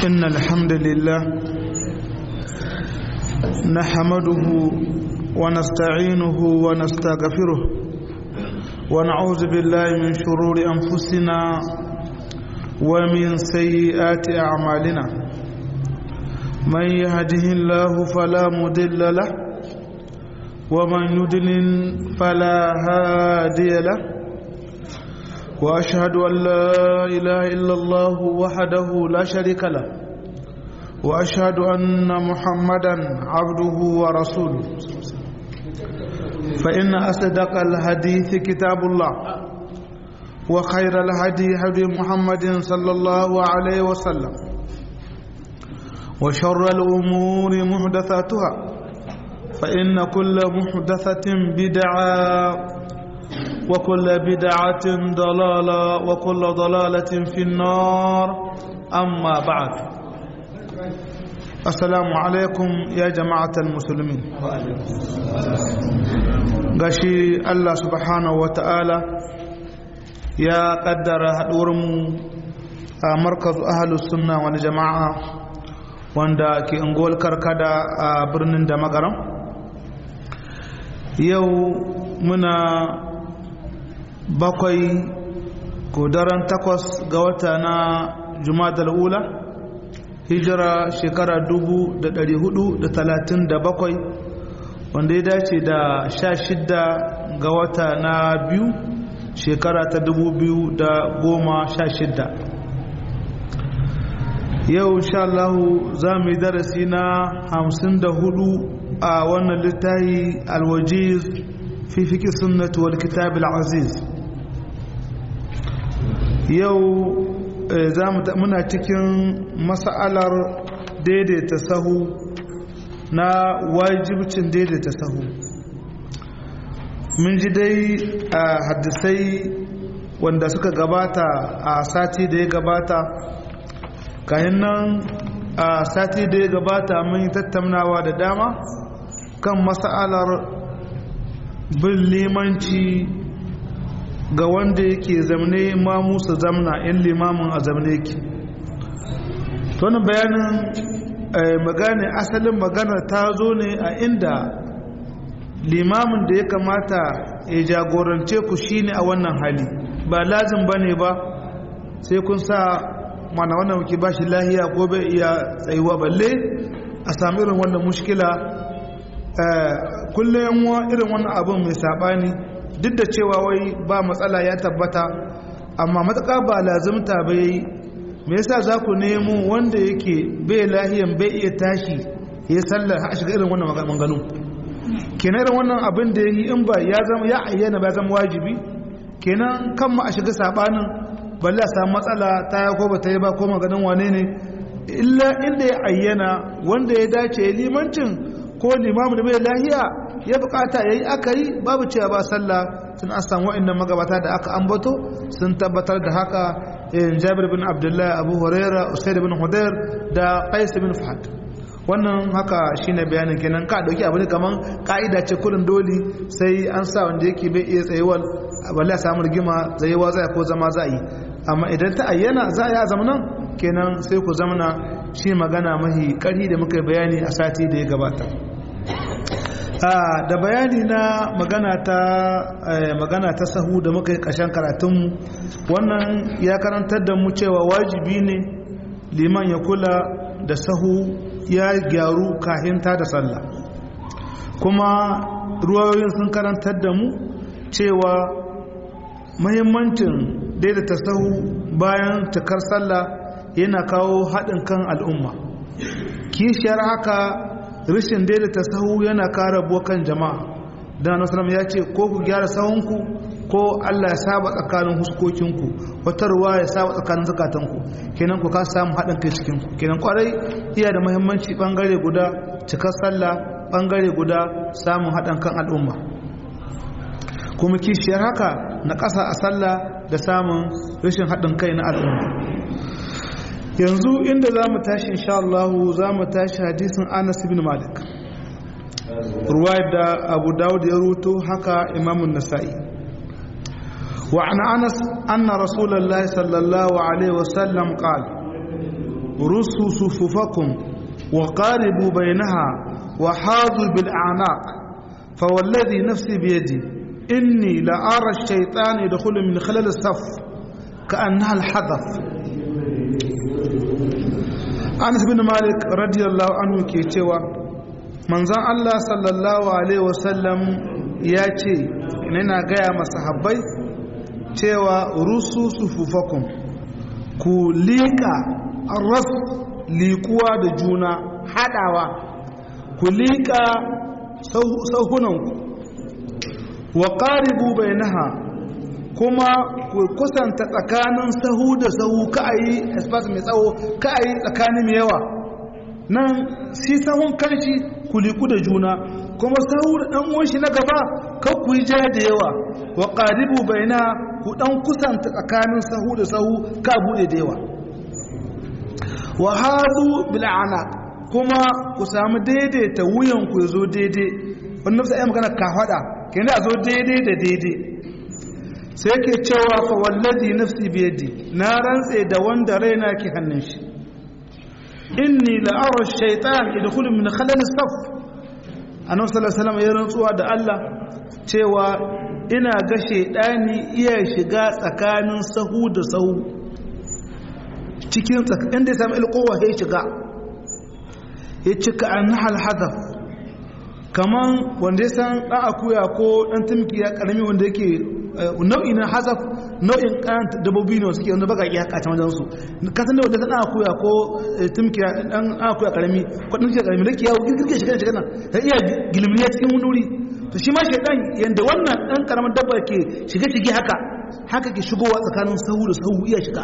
إن الحمد لله نحمده ونستعينه ونستغفره ونعوذ بالله من شرور أنفسنا ومن سيئات أعمالنا من يهده الله فلا مضل له ومن يضلل فلا هادي له واشهد ان لا اله الا الله وحده لا شريك له واشهد ان محمدا عبده ورسوله فان اصدق الحديث كتاب الله وخير الهدي هدي محمد صلى الله عليه وسلم وشر الامور محدثاتها فان كل محدثه بدعه وكل بدعة ضلالة وكل ضلالة في النار أما بعد السلام عليكم يا جماعة المسلمين gashi Allah subhanahu wa ta'ala ya kaddara haɗuwarmu a markazu ahalus sunna wani jama'a wanda ke unguwar karkada a birnin da magaram yau muna bakwai ko daren takwas ga wata na jumadal ula hijira shekara dubu da dari hudu da talatin da bakwai wanda ya dace da sha shidda ga wata na biyu shekara ta dubu biyu da goma sha shidda yau sha Allahu za mu yi darasi na hamsin da hudu a wannan littafi alwajiz fi fiƙi sunnatu wal kitab al-aziz yau muna cikin mas'alar daidaita sahu na wajibcin daidaita sahu mun ji dai a hadisai wanda suka gabata a sati da ya gabata kayan nan a sati da ya gabata mun yi tattaunawa da dama kan mas'alar bin limanci ga wanda yake zamne imamu su zamna in limamin a zamne yake wani bayanin magana asalin magana ta zo ne a inda limamin da ya kamata ya jagorance ku shine a wannan hali ba lazim ba ne ba sai kun sa mana wannan muke ba shi lahiya ko bai iya tsayuwa balle a sami irin wannan mushkila kullum irin wannan abin mai saɓani duk da cewa wai ba matsala ya tabbata amma matsaka ba lazimta ba yi me yasa za ku nemo wanda yake bai lahiyan bai iya tashi ya sallar a shiga irin wannan maganganu kenan irin wannan abin da ya yi in ba ya zama ya ayyana ba zama wajibi kenan kan ma a shiga sabanin balle a samu matsala ta ya ko ba ta yi ba ko maganin wane ne illa inda ya ayyana wanda ya dace ya limancin ko limamu da bai lahiya ya bukata yayi aka yi babu cewa ba sallah sun an samu wa'annan magabata da aka ambato sun tabbatar da haka Jabir bin Abdullah Abu Huraira Usaid bin Hudayr da Qais bin Fahad wannan haka shine bayanin kenan ka dauki abu ne kaman ka'ida ce kullun doli sai an sa wanda yake bai iya tsayuwar balle a samu rigima tsayewa zai ko zama za yi amma idan ta ayyana za a yi a zamanan kenan sai ku zamana shi magana mahi ƙari da muka bayani a sati da ya gabata da bayani na magana ta magana ta sahu da muka yi ƙashen karatunmu wannan ya karantar da mu cewa wajibi ne liman ya kula da sahu ya gyaru kahinta da sallah kuma ruwayoyin sun karantar da mu cewa mahimmancin daidaita sahu bayan cikar sallah yana kawo haɗin kan al'umma kishiyar haka rashin daidaita sahu yana kara bokan jama'a da nasarar ya ce ko ku gyara sahunku ko allah ya saba tsakanin huskokinku wata ruwa ya saba tsakanin zukatanku kenan ku ka samu haɗin kai cikinku kenan kwarai iya da mahimmanci ɓangare guda cikar sallah ɓangare guda samun haɗin kan al'umma kuma kishiyar haka na ƙasa a sallah da samun rashin haɗin kai na al'umma yanzu inda za mu tashi insha Allah za mu tashi hadisin Anas ibn Malik ruwaya da Abu Dawud ya ruto haka Imam Nasa'i wa an Anas anna Rasulullah sallallahu alaihi wasallam qala رسوا صفوفكم وقاربوا بينها وحاضوا بالأعناق فوالذي نفسي بيدي إني لأرى الشيطان يدخل من خلال الصف كأنها الحذف أنس بن مالك رضي الله عنه كي تيوى منزان الله صلى الله عليه وسلم ياتي إننا قيا مصحبي تيوى رسوا صفوفكم ku liƙa ras liƙuwa da juna haɗawa ku liƙa sauhunanku wa ƙaribu bai naha kuma ku kusanta tsakanin sahu da sahu ka a yi espace mai tsawo ka a yi tsakanin mai yawa nan si sahun kanshi ku liƙu da juna kuma sahu da ɗan uwanshi na gaba kan ku yi ja da yawa wa ƙaribu bai na ku ɗan kusanta tsakanin sahu da sahu ka buɗe da yawa wa hazu bil'ana kuma ku samu daidaita wuyan ku ya zo daidai wannan sai ai magana ka faɗa kenan a zo daidai da daidai sai yake cewa fa wallazi nafsi biyadi na rantse da wanda raina ke hannun shi inni la ara shaytan yadkhulu min khalal as-saf annabi sallallahu alaihi wasallam ya rantsuwa da Allah cewa ina ga shaydani iya shiga tsakanin sahu da sahu cikin tsakanin da ya samu ilkowa ya shiga ya cika an nahal hadaf kaman wanda ya san ɗan akuya ko ɗan tumki ya ƙarami wanda yake nau'i na hazaf nau'in ƙaranta dabobi ne suke wanda baka iya kacin wajen su ka san da wanda ɗan akuya ko tumki ɗan akuya ƙarami ko ɗan ƙarami da ke yawo girgirge shiga shiga nan ta iya gilminiya cikin wani wuri to shi ma shaidan yanda wannan ɗan ƙaramin dabba ke shiga shige haka haka ke shigowa tsakanin sahu da sahu iya shiga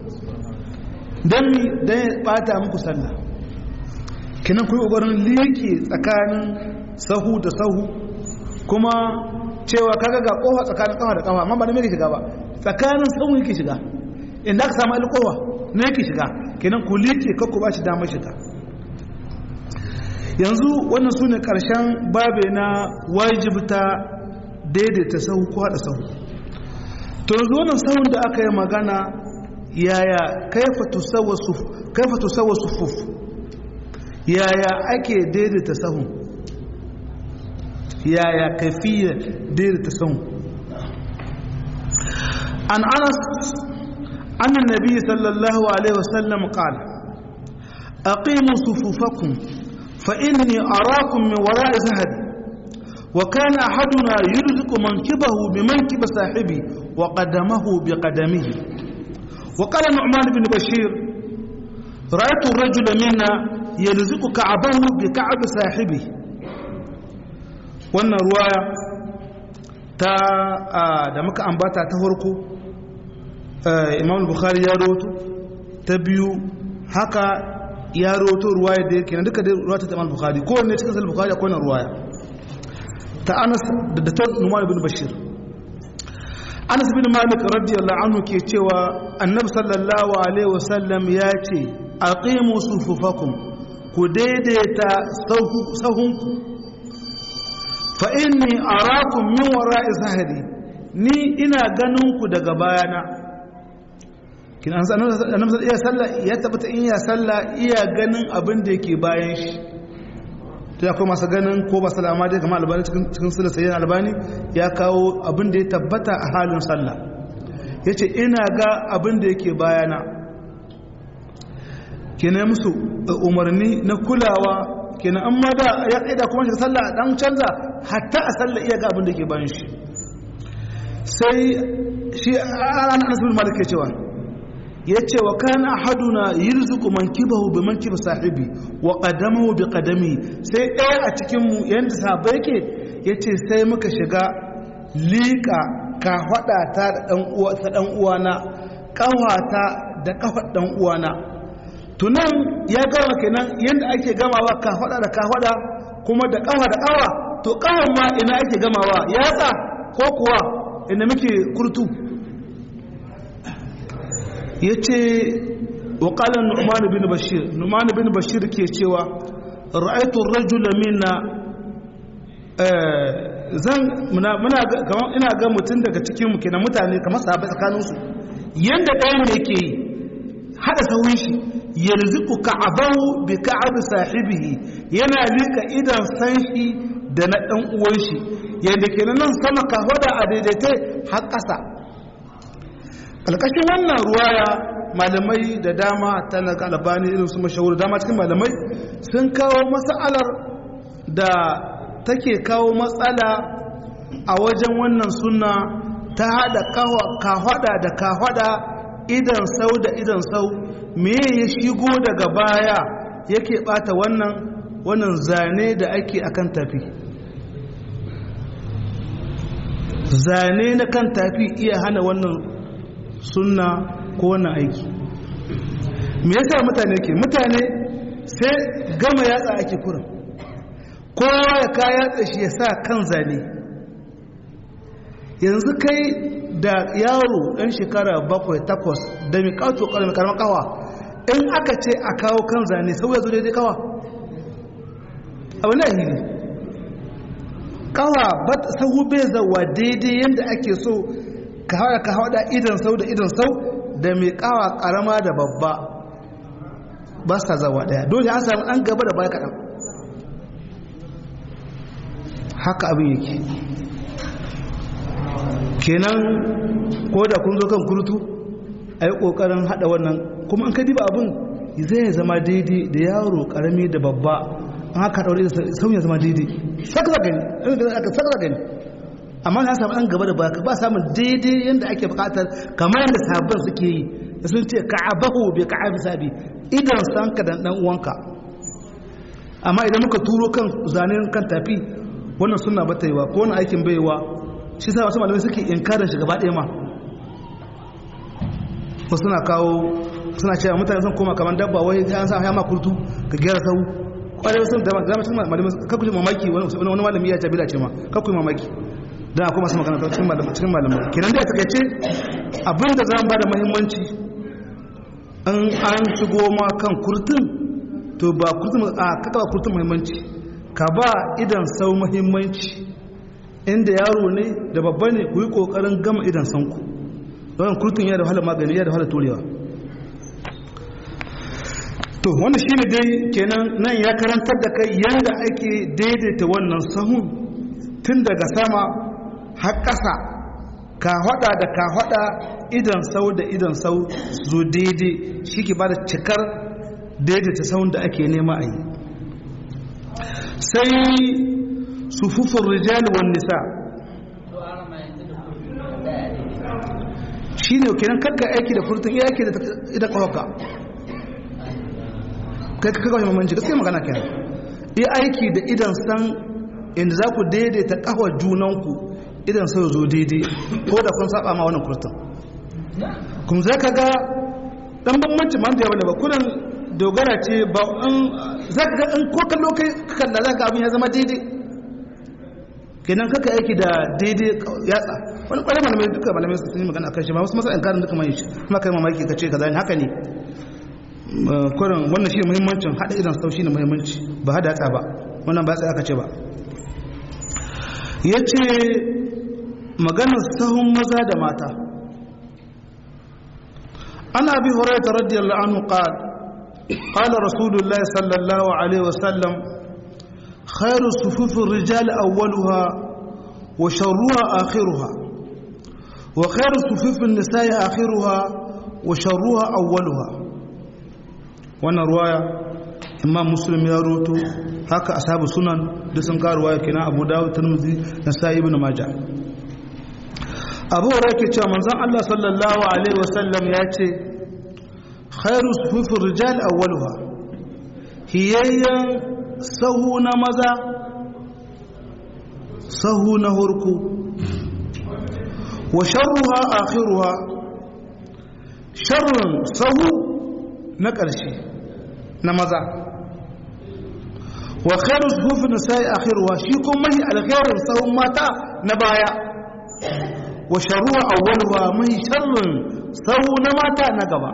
don mi don ya ɓata muku sallah kinan kuyi ƙoƙarin liƙe tsakanin sahu da sahu kuma cewa kaga ga kofa tsakanin kafa da kafa amma ba da mai shiga ba tsakanin sahu yake shiga inda aka samu alƙowa ne yake shiga kenan ku liƙe kakku ba shi damar shiga yanzu wannan su ne ƙarshen babe na wajibta daidaita sahu ko haɗa sahu to yanzu wannan sahun da aka yi magana yaya kaifa tusawwa sufuf yaya ake daidaita sahun yaya kafiya daidaita sahun an anas annan nabi sallallahu alaihi wasallam qala aqimu sufufakum fa inni arakum min wara'i zahri وكان أحدنا يرزق منكبه بمنكب صاحبه وقدمه بقدمه وقال نعمان بن بشير رأيت الرجل منا يلزق كعبه بكعب صاحبه wannan ruwaya ta da muka ambata ta farko imam bukhari ya roto ta biyu haka ya roto ruwaya da yake na duka da ruwaya ta imam bukhari kowanne cikin sahih bukhari akwai na ruwaya ta anas da ta numan ibn bashir anas bin malik radiyallahu anhu ke cewa annabi sallallahu alaihi wasallam ya ce aqimu sufufakum ku daidaita sahunku fa inni arakum min wara'i zahri ni ina ganin ku daga bayana kin an san annabi iya sallah ya tabbata in ya sallah iya ganin abin da yake bayan shi to akwai masu ganin ko ba salama dai kamar albani cikin cikin sunan sayyidina albani ya kawo abin da ya tabbata a halin sallah yace ina ga abin da yake bayana kenan musu umarni na kulawa kenan an ma da ya kaida kuma shi sallah dan canza hatta a sallah iya ga abin da yake bayan shi sai shi an anas bin malik ya cewa ya ce wa kana ahaduna yirzuqu mankibahu bi mankibi sahibi wa qadamahu bi qadami sai ɗaya a cikin mu yanda sahaba yake yace sai muka shiga liƙa ka hada ta da dan uwa ta dan uwana kawata da kafar dan uwana tunan ya gama kenan yanda ake gamawa ka hada da ka hada kuma da kafa da kawa to kawan ma ina ake gamawa yatsa ko kuwa inda muke kurtu ya ce waƙalar nu'man bin bashir nu'man bin bashir ke cewa ra'aitun rajula mina zan ina ga mutum daga cikinmu kenan mutane kamar sahabai tsakaninsu yadda ɗaya ne ke yi haɗa sauyin shi yarzuku ka'abahu bi ka'ab sahibihi yana lika idan san shi da na dan uwan shi yadda kenan nan sama ka hoda a daidaite har ƙasa alƙashin wannan ruwaya malamai da dama talaka albani irin su mashahur dama cikin malamai sun kawo matsalar da take kawo matsala a wajen wannan suna ta haɗa kahwada da kahwada idan sau da idan sau me ya shigo daga baya yake bata wannan wannan zane da ake akan tafi zane na kan tafi iya hana wannan sunna ko wannan aiki me yasa mutane ke mutane sai gama yatsa ake kurin kowa ya ka yatsa shi ya sa kan zane yanzu kai da yaro ɗan shekara bakwai takwas da mai ƙato ƙarar karamar kawa in aka ce a kawo kan zane sau ya zo daidai kawa abu na hili kawa sahu bai zawa daidai yadda ake so ka hawa ka hawa da idan sau da idan sau da mai kawa karama da babba ba sa zawa daya dole an samu an gaba da baya kaɗan haka abin yake kenan ko da kun zo kan kurtu a yi ƙoƙarin haɗa wannan kuma an ka diba abin zai zama daidai da yaro ƙarami da babba an haka ɗaure sauya zama daidai sakla gani aka sakla gani amma na samu an gaba da baka ba samun daidai yadda ake bukatar kamar yadda sabon suke yi da sun ce ka'abahu bi ka'abi sabi idan san ka dan dan uwanka amma idan muka turo kan zanen kan tafi wannan sunna ba ta yi wa ko wannan aikin bai wa shi sa wasu malamai suke inkarin shi gaba ɗaya ma wasu suna kawo suna cewa mutane sun koma kamar dabba wai an sa ma kurtu ka gyara sau kwarai sun da zama cikin malamai kakku mamaki wani malami ya jabila ce ma kakku mamaki don akwai masu magana cikin malamai kenan da ya takaice abinda za mu ba da mahimmanci an an shigo ma kan kurtun to ba kurtun a kaka ba kurtun mahimmanci ka ba idan sau mahimmanci inda yaro ne da babba ne ku yi kokarin gama idan sanku don kurtun ya da wahala magani ya da wahala turewa to wanda shi ne dai kenan nan ya karantar da kai yadda ake daidaita wannan sahun tun daga sama har ƙasa ka hada da ka hada idan sau da idan sau zo daidai shi ke ba da cikar daidaita sahun da ake nema a yi sai sufufin rijali wan nisa shi ne kenan kakka aiki da furtun iya aiki da ita kawaka kai ka kawai mamanci gaskiya magana kenan iya aiki da idan san inda za ku daidaita kawar junanku idan sai zo daidai ko da kun saba ma wannan kurtun kuma za ka ga dan bambanci man da yawa da ba kunan dogara ce ba in za ka ga in ko kallo kai kalla za ka abin ya zama daidai kenan kaka aiki da daidai yatsa wani kwarai malamai duka malamai sun yi magana kan shi ba wasu masa inkarin duka mai shi kuma kai mamaki ka ce kaza ne haka ne kurin wannan shi muhimmancin hada idan sau shi ne muhimmanci ba hada yatsa ba wannan ba sai aka ce ba ya ce maganar sahun maza da mata ana bi horaita radiyallahu anhu qal qala rasulullah sallallahu alaihi wasallam khairu sufufin rijal awwaluha wa sharruha akhiruha wa khairu sufufin nisa'i akhiruha wa sharruha awwaluha wannan ruwaya imam muslim ya roto haka ashabu sunan da sun kawo ruwaya kenan abu dawud tirmidhi nasa'i ibn majah abu ke cewa manzon Allah sallallahu alaihi wasallam ya ce khairu sufufin rijal awwaluha hiyayyan sahu na maza sahu na hurku wa sharruha akhiruha sharrun sahu na ƙarshe na maza wa khairu sufufin nisa'i akhiruha shi kuma mahi alkhairin sahun mata na baya wa sharuwa awwalwa mai sharrin sahu na mata na gaba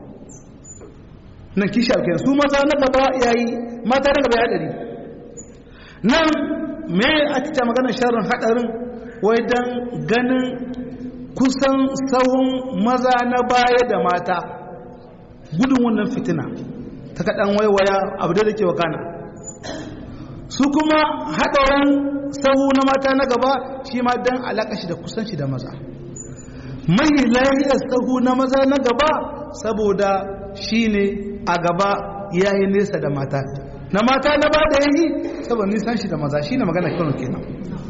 nan kishi alkai su maza na gaba yayi mata na gaba ya dari nan me ake ta magana sharrin hadarin wai dan ganin kusan sahun maza na baya da mata gudun wannan fitina ta kaɗan waiwaya abu da ke wakana su kuma haɗauran sahu na mata na gaba shi ma don alaƙa shi da kusanci da maza mai lahiyar sahu na maza na gaba saboda shi ne a gaba ya yi nesa da mata na mata na ba da ya yi saboda nisan shi da maza shi ne magana kano kenan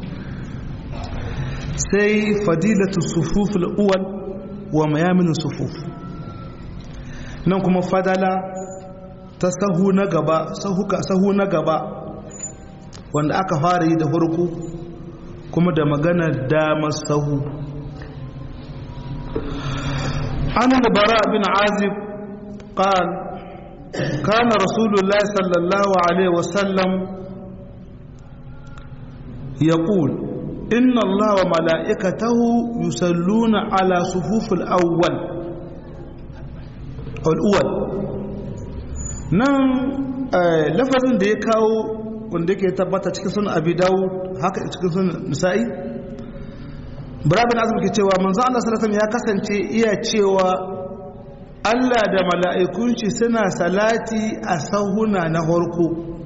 sai fadilatu sufuful uwal wa mayamin sufuf nan kuma fadala ta sahu na gaba sahu na gaba wanda aka fara yi da farko kuma da magana damar sahu an bara bin azib قال كان رسول الله صلى الله عليه وسلم يقول إن الله وملائكته يصلون على صفوف الأول أو الأول نعم لفظ da ya kawo wanda yake tabbata cikin sunan abi dawud haka cikin sunan nisa'i barabin azum ke cewa manzo Allah sallallahu alaihi ya kasance iya cewa Allah da mala'ikun shi suna salati a sahuna na harko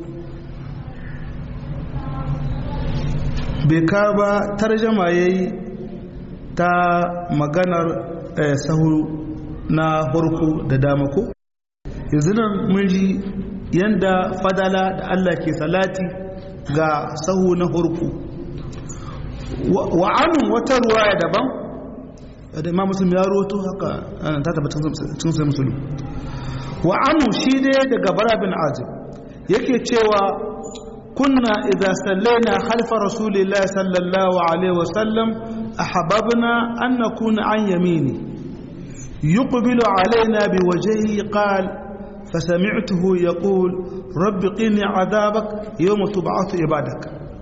bai ka ba tarjama ya yi ta maganar sahu na harko da damako yanzu nan mun ji yadda fadala da Allah ke salati ga sahu na harko wa'anun wata ruwaya daban da imam muslim ya roto haka ta tabbata cikin sai musulun wa anu shi ne daga bara bin azib yake cewa kunna idza sallaina khalfa rasulillahi sallallahu alaihi wasallam ahbabna an nakuna an yamini yuqbilu alaina biwajhihi qala فسمعته يقول رب قني عذابك يوم تبعث عبادك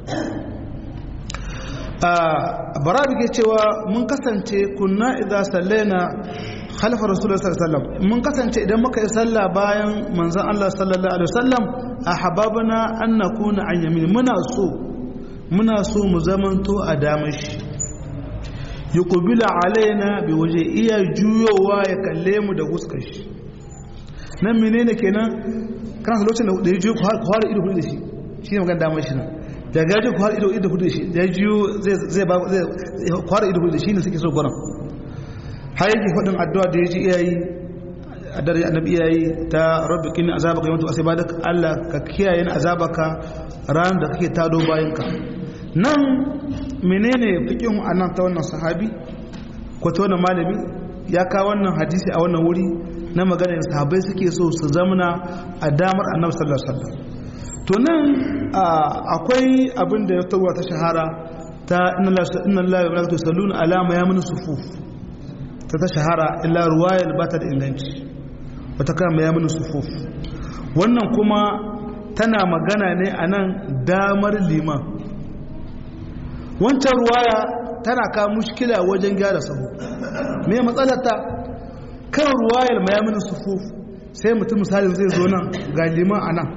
barabi ke cewa mun kasance kunna idza sallaina khalfa rasulullah sallallahu alaihi wasallam mun kasance idan muka yi sallah bayan manzon Allah sallallahu alaihi wasallam ahbabna an nakuna an yamin muna so muna so mu zamanto a damashi yuqbilu alaina bi waje iya juyowa ya kalle mu da huskar shi nan menene kenan kana lokacin da ya juyo ku har ido da shi shi ne magana damar shi nan da gaji ku har ido ido hudu shi da jiyo zai ba zai kwara ido hudu shi ne suke so gwanan har yake faɗin addu'a da ya ji iyayi a dare annabi iyayi ta rabbi kini azabaka yawantu asibadak Allah ka kiyaye ni azabaka ran da kake tado bayan ka nan menene fiqhin anan ta wannan sahabi ko ta wannan malami ya kawo wannan hadisi a wannan wuri na maganar sahabbai suke so su zamana a damar annabi sallallahu alaihi wasallam to nan akwai abin da ya tabuwa ta shahara ta inna Allah ya malakatu salluna ala mayamin sufuf ta ta shahara illa ruwayar ba ta da inganci wata kan mayamin sufuf wannan kuma tana magana ne a nan damar liman wancan ruwaya tana ka mushkila wajen gyara sahu me matsalarta kan ruwayar mayamin sufuf sai mutum misalin zai zo nan ga liman a nan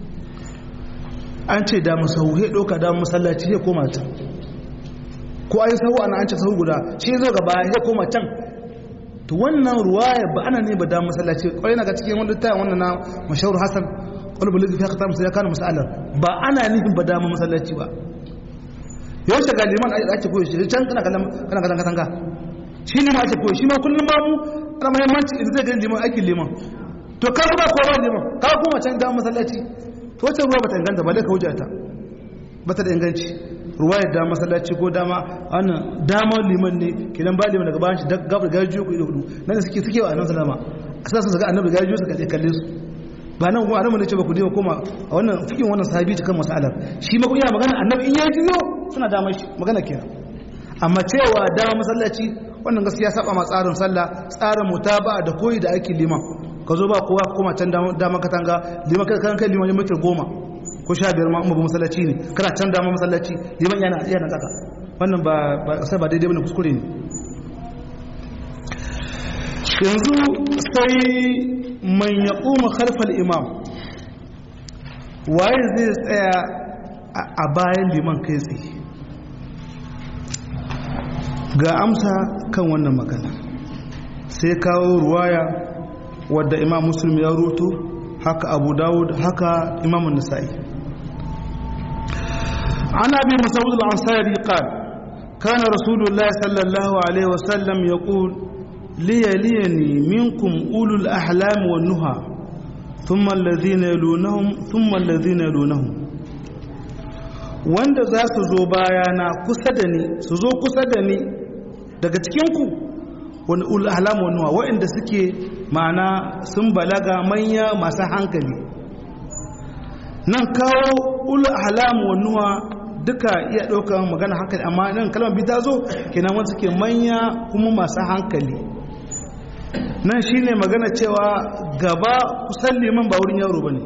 an ce da masahu he ɗauka da masallaci he koma can ko ayi sahu ana an ce sahu guda shi zo gaba he koma can to wannan ruwaya ba ana ne ba da masallaci kwarai na ga cikin wani tayin wannan na mashahur hasan wani bulli fi haka musu ya kana masalar ba ana nufin ba da masallaci ba yau shiga liman ake koyo shi can kana kallon kana kallon katanga shi ne ma ake koyo shi ma kullum ba mu ana muhimmanci idan zai gani liman aikin liman to ka ba ko ba liman ka koma can da masallaci to wacce ruwa bata inganta ba dai ka hujjata bata da inganci ruwa da masallaci ko dama wannan damar liman ne kidan ba liman daga bayan shi gabar gajiyo ku ido hudu nan suke suke wa annabi sallama asa sun ga annabi gajiyo suka kalle su ba nan kuma annabi ne ce ba ku dai koma a wannan fikin wannan sahabi cikin masalar shi ma kun yana magana annabi in ya jiyo suna damar shi magana kenan amma cewa dama masallaci wannan gaskiya saba ma tsarin sallah tsarin mutaba da koyi da aikin liman ka zo ba kowa koma can dama katanga liman kan kai liman mitar goma ko sha biyar ma mabu masallaci ne kana can dama masallaci liman yana yana kaka wannan ba ba sai ba daidai bane kuskure ne yanzu sai man yaquma khalfal imam waye zai tsaya a bayan liman kai tsaye ga amsa kan wannan magana sai kawo ruwaya wadda imam muslim ya ruto haka abu dawud haka imam nasa'i an abi mas'ud al-ansari qala kana rasulullah sallallahu alaihi wasallam yaqul liyaliyani minkum ulul ahlam wan nuha thumma alladhina yalunhum thumma alladhina yalunhum wanda za su zo bayana kusa da ni su zo kusa da ni daga cikinku wani ul'alam wani wa waɗanda suke ma'ana sun balaga manya masu hankali nan kawo ul'alam wani wa duka iya ɗaukar magana hankali amma nan kalmar bi ta zo kenan wanda suke manya kuma masu hankali nan shine magana cewa gaba kusan liman ba wurin yaro ba ne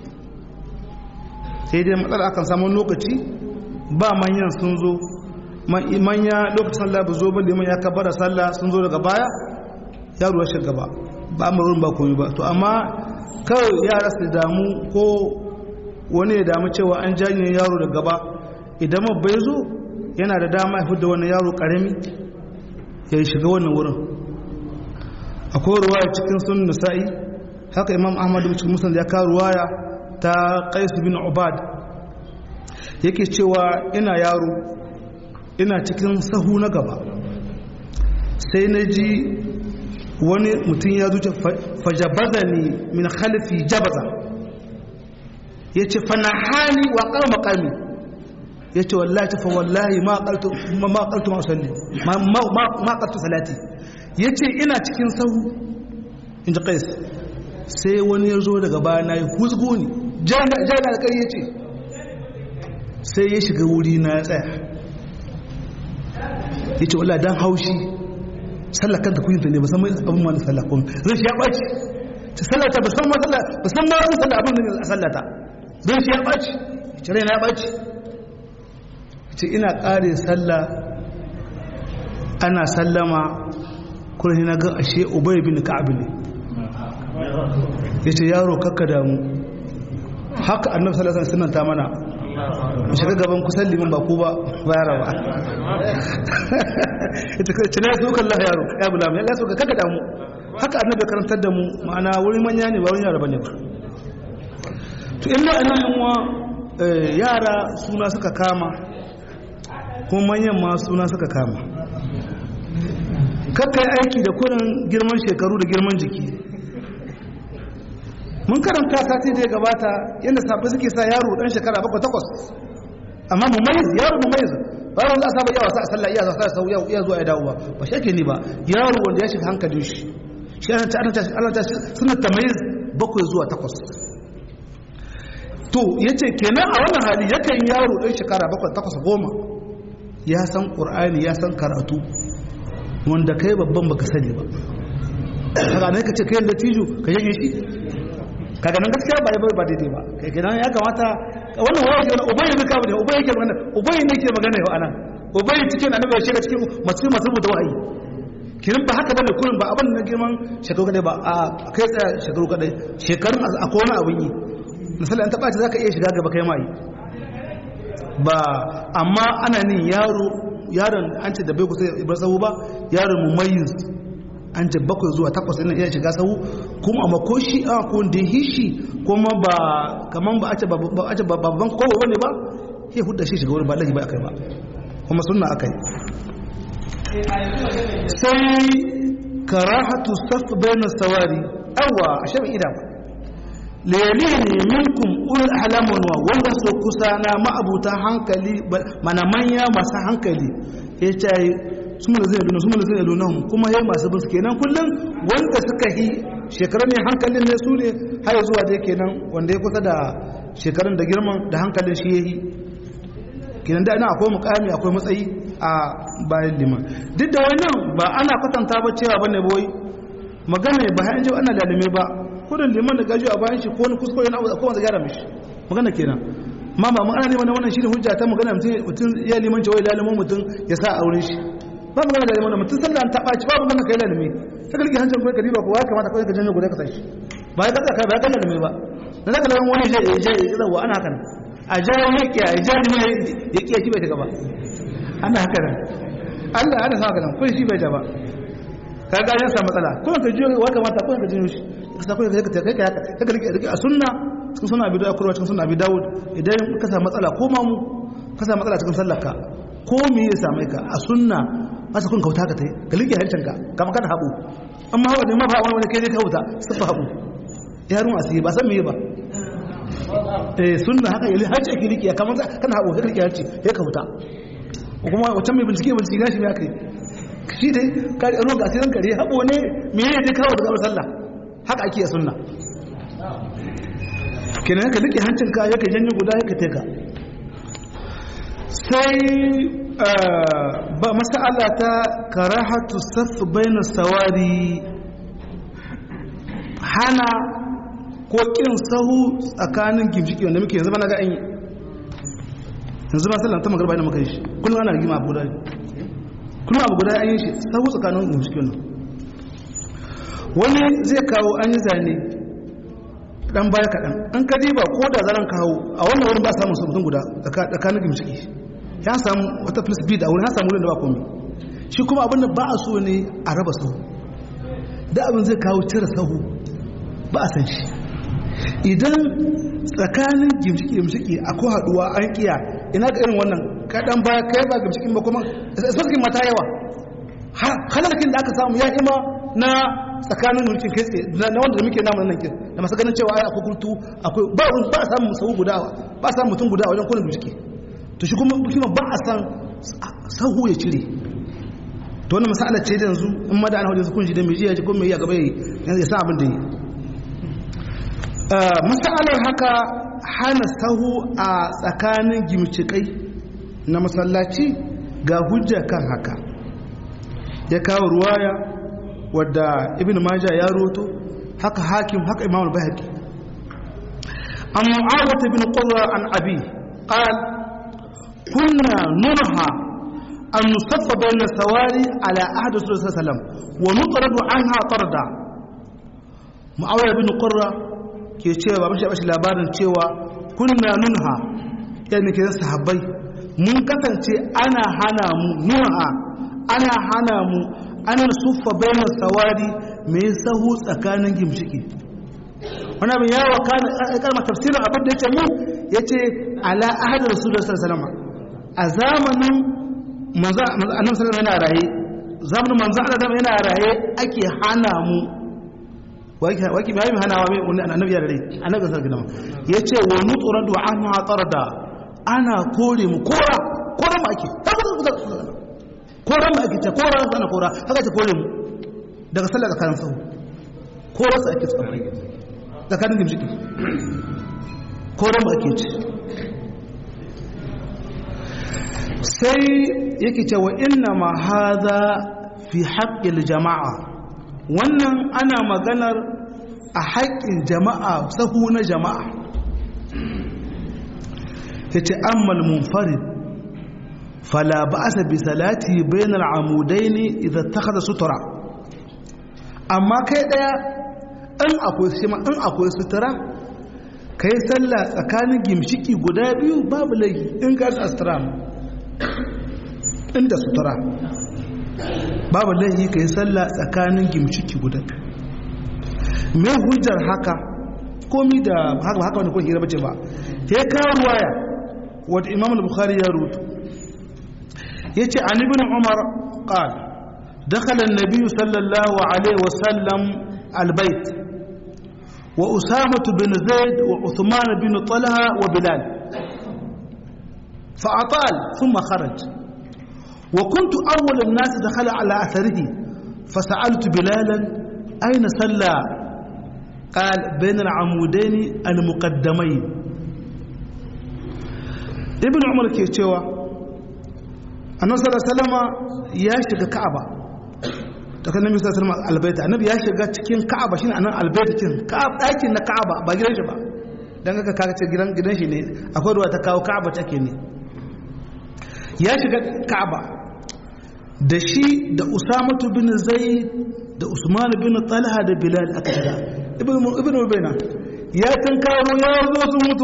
sai dai matsala akan samun lokaci ba manyan sun zo manya lokacin sallah ba zo ba liman ya kabbara sallah sun zo daga baya yaro ya shiga gaba ba amurin ba koyi ba to amma kawai yara su damu ko wani ya damu cewa an janye yaro da gaba idan bai zo yana da dama ya fidda wani yaro karami ya shiga wannan wurin akwai ruwaya cikin sun nisa'i haka imam ahmadu cikin musulun ya kawo ruwaya ta qais bin ubad yake cewa ina yaro ina cikin sahu na gaba sai na ji wani mutum ya zuce fajabaza ne min khalifi jabaza ya ce fanahani wa ƙar makami ya ce wallahi ta fa wallahi ma ƙartu ma'usalli ma ƙartu salati ya ce ina cikin sahu in ji ƙais sai wani ya zo daga baya na yi huzgo ne jana da ƙari ya ce sai ya shiga wuri na ya tsaya ya ce wala don haushi sallah kanta kuyinta ne ba san mai abin ma da sallah kuma zai shi ya ɓaci ta sallata ba san ma sallah ba san ma wani sallah abin da a sallata zai shi ya ɓaci ya ce raina ya ɓaci ya ce ina ƙare sallah ana sallama kuma na ga ashe ubay bin ka'ab ne ya ce yaro kakka damu haka annabi sallallahu alaihi wasallam ta mana mu shiga gaban kusan liman ba ku ba bayara ba ita ce ne su kan Allah yaro ya bula mai Allah so ka kakka damu haka annabi karantar da mu ma'ana wuri manya ne ba wani yara bane ba to in da anan yanwa yara suna suka kama kuma manyan ma suna suka kama kakkai aiki da kurin girman shekaru da girman jiki mun karanta sati da ya gabata yadda safi suke sa yaro dan shekara bakwai takwas amma mu mai yaro mu mai ba wanda asa ba yawa sa sallah iya sa sau iya zuwa ya dawo ba ba shi ake ni ba yaro wanda ya shiga hankalin shi shi ana ta ana ta ana ta suna tamayiz bakwai zuwa takwas to yace kenan a wannan hali yakan yaro dan shekara bakwai takwas goma ya san qur'ani ya san karatu wanda kai babban baka sani ba kaga ne ka ce kai latijo ka yage shi kaga nan gaskiya ba bai ba daidai ba kai kenan ya kamata wannan waya ke ubai ne ka bane ubai yake magana ubai ne ke magana yau anan ubai cikin annabi ya shiga cikin masu masu da wahayi kirin ba haka bane kullum ba abin da girman shekaru kadai ba a kai tsaya shekaru kadai shekarun akwai wani abin yi misali an taba ce zaka iya shiga gaba kai mai ba amma ana nin yaro yaron an ce da bai kusa ibar sahu ba yaron mumayyiz an ce bakwai zuwa takwas ina iya shiga sahu kuma amma ko shi a ko da hishi kuma ba kaman ba a ce babban kowa bane ba ya hudda shi shiga wurin ba lagi ba akai ba kuma sunna akai sai karahatu saf bayna sawari awa ashe bai ida ba layalini minkum ulul ahlamun wa wanda so kusa na ma'abuta hankali mana manya masu hankali ya ce su mana zai luna su mana zai luna kuma yayi masu bin kenan kullum wanda suka yi shekarun ne hankalin ne su ne har zuwa da kenan wanda ya kusa da shekarun da girman da hankalin shi yayi kenan da ina akwai mukami akwai matsayi a bayan liman duk da wannan ba ana kwatanta ba cewa bane boy magana ba har ji ana lalime ba kudin liman da gaji a bayan shi ko wani kuskure na ko wanda gyara mishi magana kenan ma ba magana ne wannan wannan shine hujja ta magana mutum ya liman cewa lalimin mutum ya sa aure shi ba magana da liman mutum sallan ta baci ba magana kai lalime ta kalli hancin kai kadiba ko ya kamata kai ka janyo guda ka sashi ba ya kaza kai ba ya kaza lalime ba dan zaka lawan wani ya je ya zawa ana haka a jawo yake a jawo ne ya kiyaye bai ta gaba ana haka nan Allah ana sa haka nan kun shi bai ta ba ka ga ya samu matsala ko ka jiyo wa kamata ko ka jiyo shi ka sa ko ka kai kai ka ka rike a sunna cikin sunna abi dawud kurwa cikin sunna abi dawud idan ka samu matsala ko ma mu ka samu matsala cikin sallarka ko me ya same ka a sunna masa kun kauta ka tai ka rike hancin ka kamar kana habu amma hawa da ma ba wani kai ne kauta sai fa habu yarun asiri ba san me ba eh sunna haka yali hajji ake rike kamar kana habu ka rike hajji ya kauta kuma wancan mai bincike bincike gashi ne aka yi shi dai kare ruwan ga asirin kare haɓo ne me ne dai kawo daga sallah haka ake sunna kenan ka duke hancinka yake janyo guda yake teka sai ba masala ta karahatu saf baina sawari hana ko kin sahu tsakanin gimshiki wanda muke yanzu ba na ga an yi yanzu ba sallan ta magarba da muka yi shi kullum ana rigima abu guda kullum abu guda an yi shi sahu tsakanin gimshikin nan wani zai kawo an yi zane dan baya kaɗan an ka ba ko da zaran kawo a wannan wurin ba samun mutum guda tsakanin gimshiki ya samu wata plus b da wurin ya samu wurin da ba komi shi kuma abin da ba a so ne a raba sahu da abin zai kawo cire sahu ba a san shi idan tsakanin gimshiki-gimshiki akwai haduwa an kiya ina ga irin wannan kaɗan ba kai ba gimshikin ba kuma sarkin mata yawa halarkin da aka samu ya ima na tsakanin mulkin kai na wanda da muke namun nan kin da masu ganin cewa ai akwai kurtu akwai ba ba a samun sahu guda ba a samun mutum guda wajen kullum gimshiki to shi kuma kuma ba a san sahu ya cire to wannan masala ce da yanzu in ma da ana wajen su kunshi da mai jiya ji ko mai ya gaba ya san abin da yi matsalar haka hana sahu a tsakanin gimcikai na masallaci ga hujja kan haka ya kawo ruwaya wadda ibn maja ya roto haka hakim haka imam al-bahaqi an mu'awata ibn qurra an abi qal kunna nunha an nusaffa bayna sawari ala ahdi sallallahu alaihi wasallam wa nutradu anha tarda mu'awiya ibn qurra ke cewa ba bashi labarin cewa kunna nunha yana ke sahabbai mun kasance ana hana mu nunha ana hana mu ana suffa bayan sawari mai sahu tsakanin gimshiki wani abin yawa kalmar tafsirin abin da ya ce mu ya ce ala ahadar rasulullah sallallahu alaihi a zamanin annabi sallallahu yana raye zamanin manzo Allah yana raye ake hana mu waki mai hanawa mai wani annabi ya rai annabi sallallahu alaihi wasallam yace wa nutradu anha tarda ana kore mu kora kora mu ake kora mu ake ta kora sana kora haka ta kore mu daga sallar tsakanin sahu kora su ake tsakanin tsakanin gimshiki kora mu ake ci sai yake cewa inna ma hadha fi haqqil jama'a wannan ana maganar a haƙƙin jama'a sahu na jama'a ya ce ammal munfarid fala ba'asa bi salati bainal amudaini idan takhadha sutura amma kai daya in akwai shima in akwai sutura kai sallah tsakanin gimshiki guda biyu babu laifi in ka sutura inda sutura babu laifi kai sallah tsakanin gimshiki guda me hujjar haka komi da haka haka wani kun hira bace ba ya kawo ruwaya wadda imam al-bukhari ya rutu yace an ibn umar qala dakhala an-nabiy sallallahu alaihi wa sallam al-bayt wa usama bin zaid wa uthman bin talha wa bilal فأطال ثم خرج وكنت أول الناس دخل على أثره فسألت بلالا أين صلى قال بين العمودين المقدمين ابن عمر ke cewa annabi sallallahu alaihi wasallam ya shiga ka'aba daga annabi sallallahu alaihi wasallam albayta annabi ya shiga cikin ka'aba shine anan albayta cikin ka'aba dakin na ka'aba ba gidan shi ba dan haka kaga ce gidan gidan shi ne akwai ruwa ta kawo ka'aba take ne ya shiga ka'aba da shi da usamatu bin zaid da usman bin talha da bilal aka shiga ibn ubayna ya tankaro ya zo sun mutu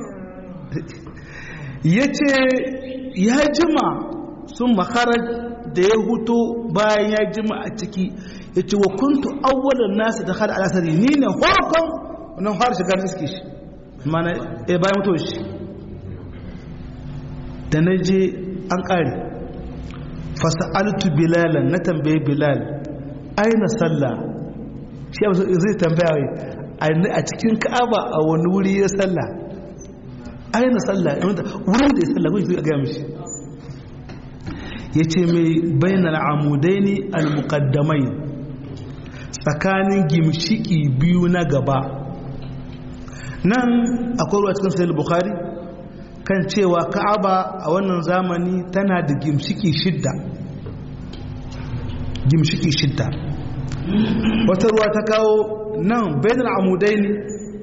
ya ce ya jima sun makarar da ya huto bayan ya jima a ciki ya ce wa kuntu awwalan nasu da hada alasari ni ne farkon wannan fara shiga na iske shi mana ya bayan mutuwa shi da na je an ƙare fasa'altu bilalan na tambaye bilal aina sallah shi abu zai tambaya wai a cikin ka'aba a wani wuri ya sallah aina sallah wurin da ya sallah kun shi a gaya mishi ya ce mai bayanar amudai ne al-muqaddamai tsakanin gimshiki biyu na gaba nan akwai ruwa cikin sayar bukhari kan cewa ka'aba a wannan zamani tana da gimshiki shidda gimshiki shidda wata ruwa ta kawo nan bayanar amudai ne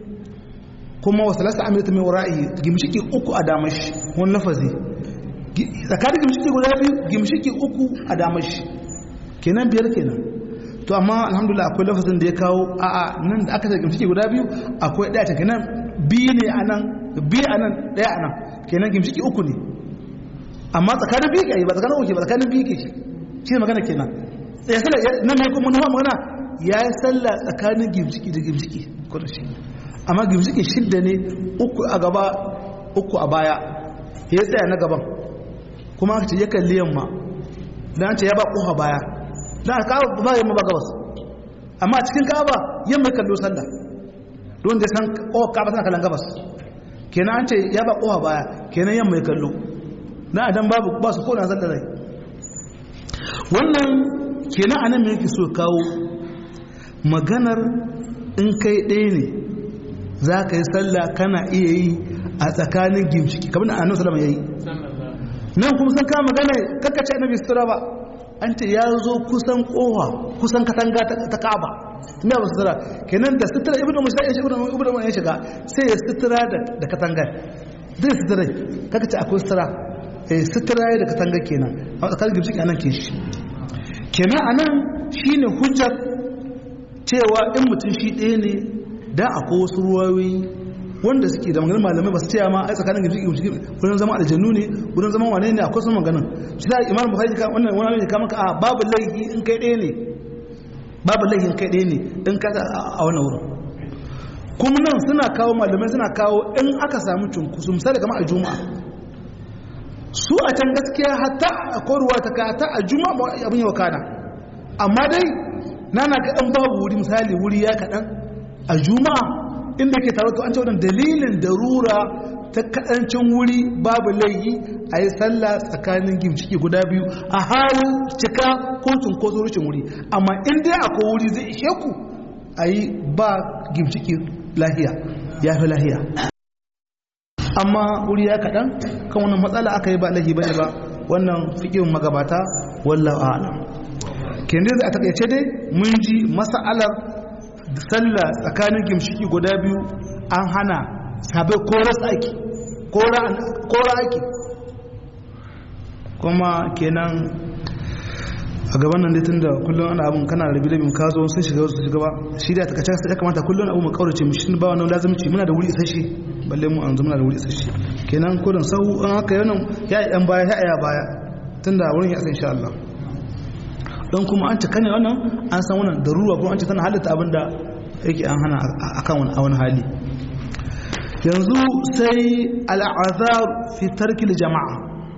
kuma wasu lasa amurta mai wura'i gimshiki uku a damashi wani lafazi tsakanin gimshiki guda biyu gimshiki uku a damashi kenan biyar kenan to amma alhamdulillah akwai lafazin da ya kawo a'a nan da aka ce gimshiki guda biyu akwai ɗaya ta kenan biyu ne a nan biyu a nan ɗaya a nan kenan gimshiki uku ne amma tsakanin biyu ke ba tsakanin uku ba tsakanin biyu ke shi ne magana kenan ya sallah nan mai kuma nufa magana ya yi sallah tsakanin gimshiki da gimshiki ko da shi amma gimshiki shidda ne uku a gaba uku a baya ya tsaya na gaban kuma aka ce ya kalli yamma dan ce ya ba kofa baya dan ka ba yamma ba gabas amma a cikin ka'aba yamma kallo sallah don da san kofa ka'aba tana kallon gabas kenan an ce ya ba kofa baya kenan yamma ya kallo dan adam babu ba su kona sallah rai wannan kenan anan me yake so kawo maganar in kai ɗaya ne za ka yi sallah kana iya yi a tsakanin gimshiki kamar da annabi sallallahu alaihi wasallam yayi nan kuma sun kama magana kakkace annabi sutura ba an ce ya zo kusan kowa kusan katanga ta ka'aba me ba sutura kenan da sutura ibnu musa ya shiga ibnu ya shiga sai ya sutura da katanga zai sutura kakkace akwai sutura eh sutura da katanga kenan a tsakanin gimshiki anan ke shi kenan anan shine hujjar cewa in mutum shi ɗaya ne da akwai wasu ruwayoyi wanda suke da maganin malamai ba su ce ma ai tsakanin gimshi gimshi wurin zama aljannu ne wurin zama wane ne akwai sun maganin shi da imam bukhari ka wannan wani ne ka maka a babu laifi in kai ɗaya ne babu laifi in kai ɗaya ne in ka a wannan wurin kuma nan suna kawo malamai suna kawo in aka samu cunkusu misali kamar a juma'a su a can gaskiya hatta a koruwa ta ka hatta a juma'a abin yau kana amma dai nana ga ɗan babu wuri misali wuri ya kaɗan a juma'a inda ke tare to an ce wannan dalilin darura ta kaɗancin wuri babu laifi a yi sallah tsakanin gimciki guda biyu a halin cika ko cunkoso rushin wuri amma in dai akwai wuri zai ishe ku a yi ba gimciki lahiya ya fi lahiya amma wuri ya kaɗan kan wannan matsala aka yi ba laifi ba ne ba wannan fikin magabata wallahu a'lam kenan a takaice dai mun ji mas'alar sallah tsakanin gimshiki guda biyu an hana sabai koras aiki kora aiki kuma kenan a gaban nan tun da kullum ana abin kana rabi rabin ka zo sun shiga wasu shiga ba shi da takace ya kamata kullum abu mu kaurace mu shi ba wannan lazimci muna da wuri isasshe balle mu an muna da wuri isasshe kenan kullum sau an haka yana ya yi dan baya ya aya baya tunda wurin ya san insha Allah don kuma an cika ne wannan an san wannan daruwa kuma an ce tana halitta abin da yake an hana akan wani hali yanzu sai al'azar fi tarkil jama'a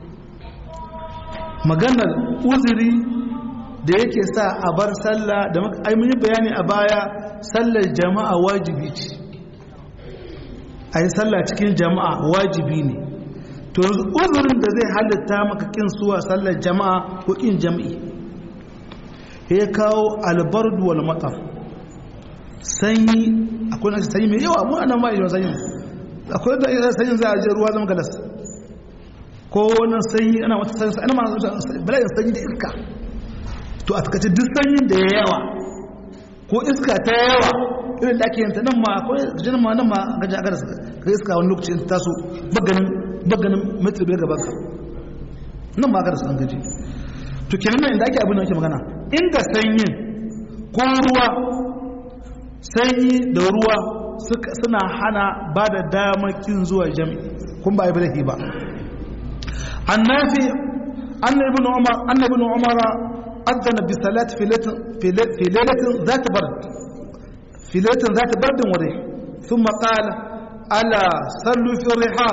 maganar uzuri da yake sa a bar sallah da yi bayani a baya sallar jama'a wajibi ce a yi sallah cikin jama'a wajibi ne to yanzu uzurin da zai halitta maka kin suwa sallar jama'a ko kin jami'i ya kawo albardu wal matar sanyi akwai nashi sanyi mai yawa mu anan ma yi sanyi akwai da sanyin za a je ruwa zama galas ko wannan sanyi ana wata sanyi ana ma bala'in sanyi da iska to a takaice duk sanyin da ya yawa ko iska ta yawa irin da ake yanta nan ma akwai gajin ma nan ma gajin a gadas ga iska wani lokacin ta taso baganin baganin metri biyar gaban ka nan ma gadas an gaji to kenan nan inda ake abin da ake magana inda sanyin ko ruwa sanyi da ruwa suna hana ba da damar kin zuwa jami'i kun ba ibrahim ba annafi أن ابن عمر أن ابن عمر أذن بالصلاة في ليلة في ليلة, في ليلة ذات برد في ليلة ذات برد وريح ثم قال ألا صلوا في الرحال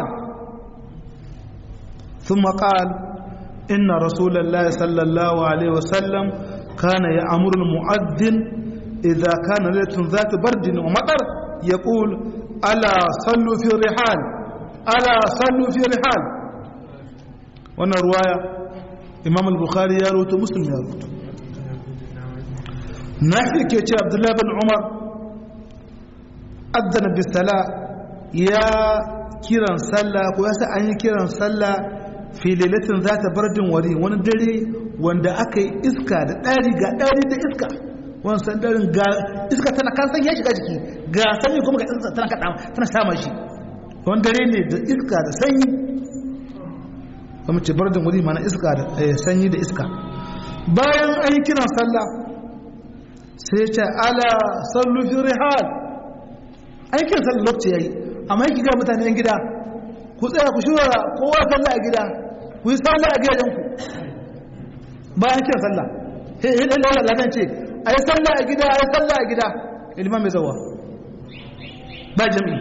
ثم قال إن رسول الله صلى الله عليه وسلم كان يأمر المؤذن إذا كان ليلة ذات برد ومطر يقول ألا صلوا في الرحال ألا صلوا في الرحال وانا رواية إمام البخاري يروت مسلم يروت نحن كيتش عبد الله بن عمر أذن بالصلاة يا كيران صلى ويسا أن كيران صلى في ليلة ذات برد وري وانا دري wanda aka yi iska da ɗari ga ɗari da iska wani sandarin ga iska tana kan san ya shiga jiki ga sanyi kuma ga iska tana kaɗa tana sama shi wani dare ne da iska da sanyi kuma ce bar da wuri mana iska da sanyi da iska bayan an yi kiran sallah sai ce ala sallu fi rihal an yi kiran sallah lokaci yayi amma yake ga mutane yan gida ku tsaya ku shura kowa sallah a gida ku yi sallah a gidajenku bayan kiran sallah sai yi ɗan lawar ladan ce a yi sallah a gida a yi sallah a gida iliman mai zawa ba jami'i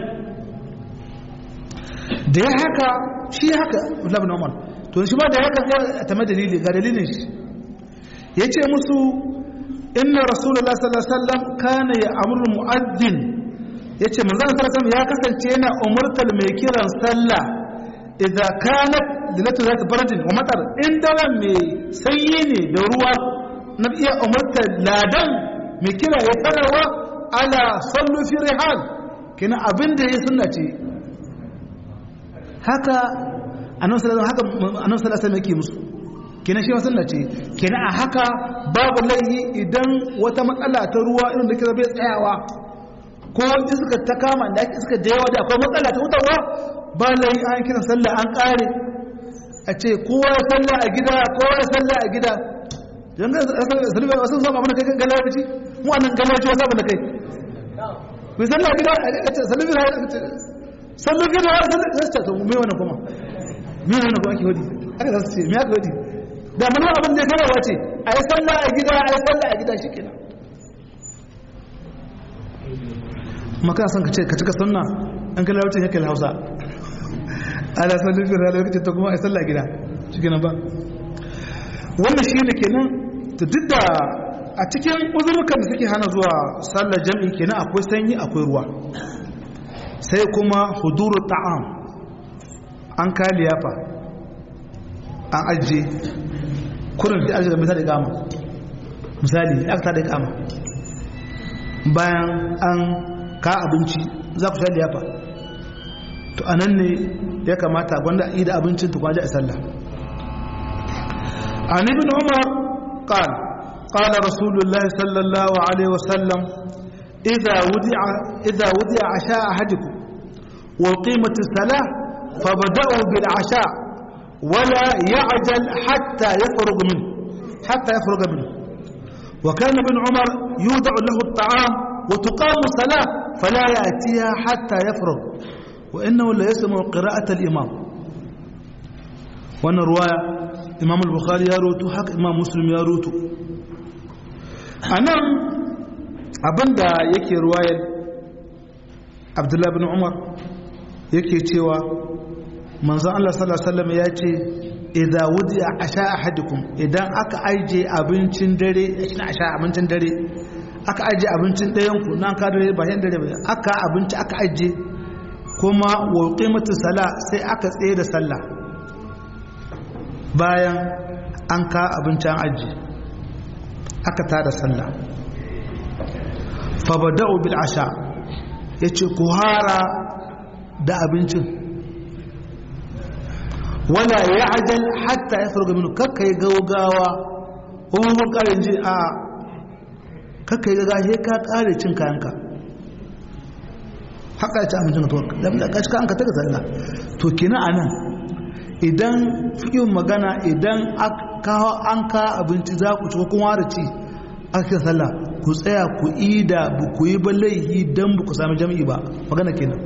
da ya haka shi haka labin umar to shi ba da haka ya tame dalili ga dalilin shi ya ce musu inna rasulullah sallallahu alaihi wasallam kana ya amuru mu'addin ya ce manzan sallallahu ya kasance yana umurtar mai kiran sallah idza kanat lilatu zat baradin wa matar in daren mai sanyi ne da ruwa na iya umurtar ladan mai kira ya sanarwa ala sallu fi rihal kina abin da ya sunna ce haka annabi sallallahu haka annabi sallallahu alaihi yake musu kina shi sunna ce kina a haka babu laihi idan wata matsala ta ruwa irin da kira bai tsayawa ko iska ta kama da iska da yawa da akwai matsala ta wutarwa ba laihi an kira sallah an kare a ce kowa ya sallah a gida kowa ya sallah a gida dan ga sallah wasu zama mana kai galabaci mu anan galabaci wasu abin da kai ku sallah gida a ce sallah gida sallah gida sallah gida to me wannan kuma me wannan kuma ake hodi aka zasu ce me aka hodi da mun abin da kai wace a yi sallah a gida a yi sallah a gida shikenan maka san ka ce ka cika sunna an kalla wacce yake Hausa ala sallah gida lokacin ta kuma a yi sallah gida shikenan ba wannan shi ne kenan to duk da a cikin uzurrukan da suke hana zuwa sallar jam'i kenan akwai sanyi akwai ruwa sai kuma huduru ta'am an ka liyafa an ajiye kurin fi ajiye da misali gama misali aka ta da gama bayan an ka abinci za ku sha liyafa to a nan ne ya kamata gwanda a yi da abincin tukwaje a sallah عن ابن عمر قال قال رسول الله صلى الله عليه وسلم إذا ودع إذا ودع عشاء أحدكم وقيمة الصلاة فبدأوا بالعشاء ولا يعجل حتى يفرغ منه حتى يفرغ منه وكان ابن عمر يودع له الطعام وتقام الصلاة فلا يأتيها حتى يفرغ وإنه لا يسمع قراءة الإمام وأن رواية imam al-bukhari ya roto haka imam muslim ya roto a nan abinda yake ruwayar abdullahi bin umar yake cewa manzan allah sallallahu ya ce idan wudi a asha ahadikum idan aka aije abincin dare shi asha abincin dare aka aije abincin ɗayanku nan ka dare ba yan dare ba aka abinci aka aije kuma wa qimatu sala sai aka tsaye da sallah bayan an ka abincin aji aka tada sallah fabada'u bil asha yace ku hara da abincin wala ya'jal hatta yafruga minhu kakka yi gaugawa ko mun kare ji a kakka yi gaugawa sai ka kare cin kayanka haka ya ci abincin ka to da ka ci kayanka ta ga sallah to kina anan idan fikin magana idan an ka abinci za ku ci kuma da ci aka sallah ku tsaya ku ida bu ku yi ba laihi don bu ku sami jami'i ba magana kenan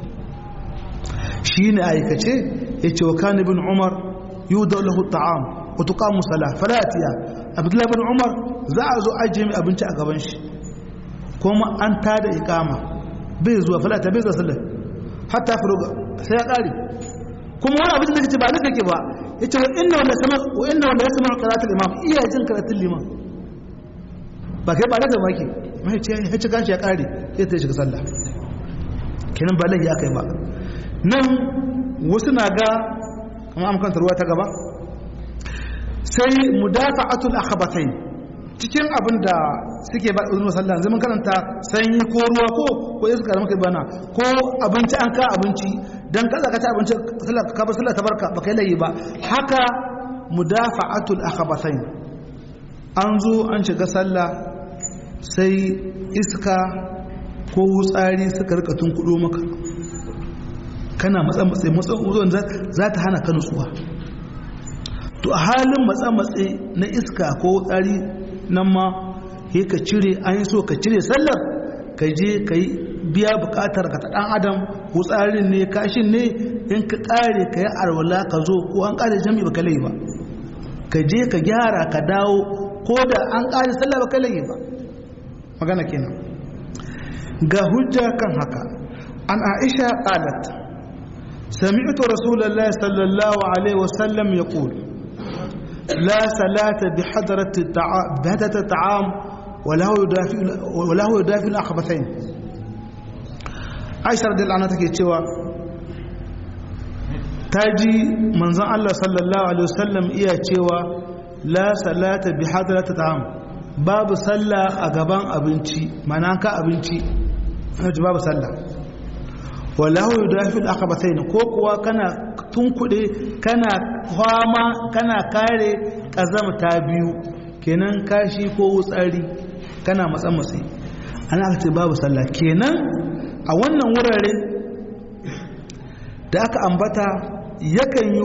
shi ne aikace ya ce wa kan ibn umar yi da lahu ta'am wa tuqamu salah fala atiya abdullahi bin umar za a zo ajiye mai abinci a gaban shi kuma an tada iqama bai zuwa fala ta bai zuwa sallah hatta furuga sai ya kare kuma wani abin da kace ba nake ke ba yace wa inna wala sama wa inna wala yasma qira'atul imam iya jin qira'atul liman ba kai ba da maki mai ce ya ci kanshi ya kare sai ta shiga sallah kenan ba laifi akai ba nan wasu na ga kamar amkanta ruwa ta gaba sai mudafa'atul akhbatain cikin abin da suke ba uzun sallah zaman karanta sanyi ko ruwa ko ko iska da muka bana ko abinci an ka abinci dan kaza ka ci abinci sallah ka bar sallah tabarka ba kai layi ba haka mudafa'atul akhbatain an zo an shiga sallah sai iska ko wutsari suka rika tunkudo maka kana matsa matsa matsa uzon za ta hana ka nutsuwa to a halin matsa matsa na iska ko wutsari nan ma he ka cire an yi so ka cire sallar ka je ka yi biya bukatar ka ta dan adam wutsarin ne kashin ne in ka kare ka yi arwala ka zo ko an kare jami'i ba ka lai ba ka je ka gyara ka dawo ko da an kare sallah ba ka lai ba magana kenan ga hujja kan haka an aisha qalat sami'tu rasulullahi sallallahu alaihi wasallam yaqul la salata bi hadrati ta'am ta'am wala huwa yudafi wala huwa yudafi al-akhbathain aisha radiyallahu anha take cewa taji manzon Allah sallallahu alaihi wasallam iya cewa la salata bi hadrati ta'am babu sallah a gaban abinci mana ka abinci hajji babu sallah wallahu yudafil akhbathain ko kuwa kana tunkude kana fama kana kare kazamta biyu kenan kashi ko wutsari kana matsan matsi ana aka ce babu sallah kenan a wannan wurare da aka ambata yakan yi